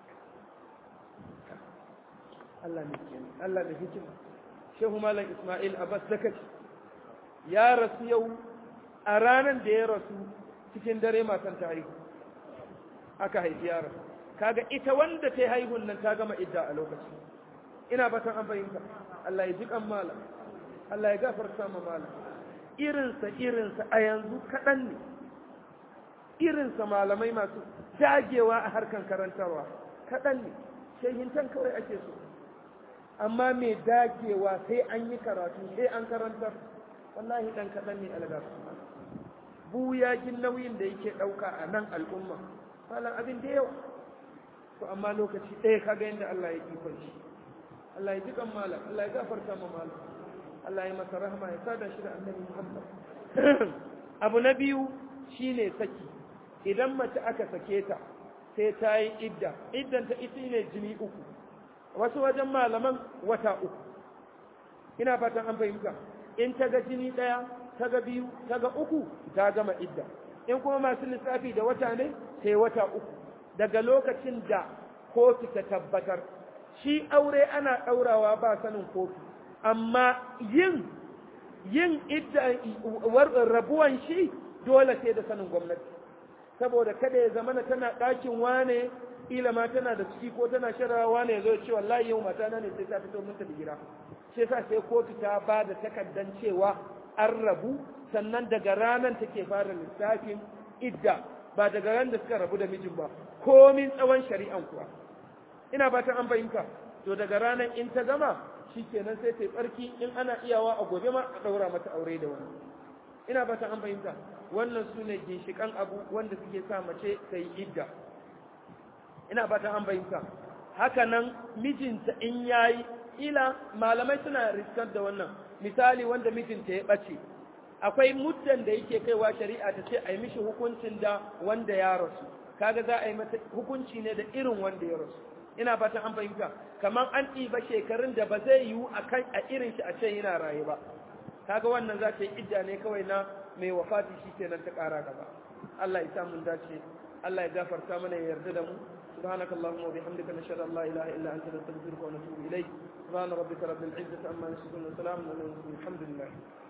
Allah ne Allah ne hikima shehu malam Ismail Abbas Zakati ya rasu yau a ranar da ya rasu cikin dare matan ta haihu aka haifi yaron kaga ita wanda ta haihun nan ta gama idda a lokaci ina batan an fahimta Allah ya ji kan malam Allah ya gafarta ma malam irinsa irinsa a yanzu kaɗan ne irinsa malamai masu dagewa a harkan karantarwa kaɗan ne shehintan kawai ake so amma mai dagewa sai an yi karatu sai an karantar wallahi ɗan kaɗan ne algasu buyagin nauyin da yake ɗauka a nan al'umma malam abin da yawa to amma lokaci ɗaya kaga yadda Allah ya ikon shi Allah ya jikan malam Allah ya gafarta ma malam Allah ya masa rahama ya sada shi da annabi Muhammad abu na biyu shine saki idan mace aka sake ta sai ta yi idda iddan ta ita ne jini uku wasu wajen malaman wata uku ina fatan an fahimta in ta ga jini ɗaya ta ga biyu ta ga uku ta gama idda in kuma masu lissafi da wata ne sai wata uku daga lokacin da kotu ta tabbatar shi aure ana ɗaurawa ba sanin kotu amma yin yin idda rabuwan shi dole sai da sanin gwamnati saboda kada ya zamana tana ɗakin wane ila ma tana da ciki ko tana sharawa wane ya zo ce wallahi yau mata na ne sai ta fito minta da gida sai sa sai kotu ta ba da takaddan cewa an rabu sannan daga ranar take fara lissafin idda ba daga ran da suka rabu da mijin ba komin tsawon shari'an kuwa ina fatan an fahimta to daga ranar in ta gama shikenan sai ta tsarki in ana iyawa a gobe ma a daura mata aure da wani ina fatan an fahimta wannan su ne ginshikan abu wanda suke sa mace ta yi idda ina fatan an fahimta haka nan mijinta in yayi ila malamai suna riskar da wannan misali wanda mijinta ya ɓace akwai muddan da yake kaiwa shari'a ta ce a yi mishi hukuncin da wanda ya rasu kaga za a yi mata hukunci ne da irin wanda ya rasu ina fatan an fahimta kamar an ɗiba shekarun da ba zai yiwu a kan a irin shi a can yana raye ba kaga wannan za ta yi idda ne kawai na mai wafati shi kenan ta ƙara gaba Allah ya samu dace Allah ya gafarta mana ya yarda da mu سبحانك اللهم وبحمدك نشهد ان لا اله الا انت نستغفرك ونتوب اليك سبحان ربك رب العزه عما يصفون وسلام على المرسلين الحمد لله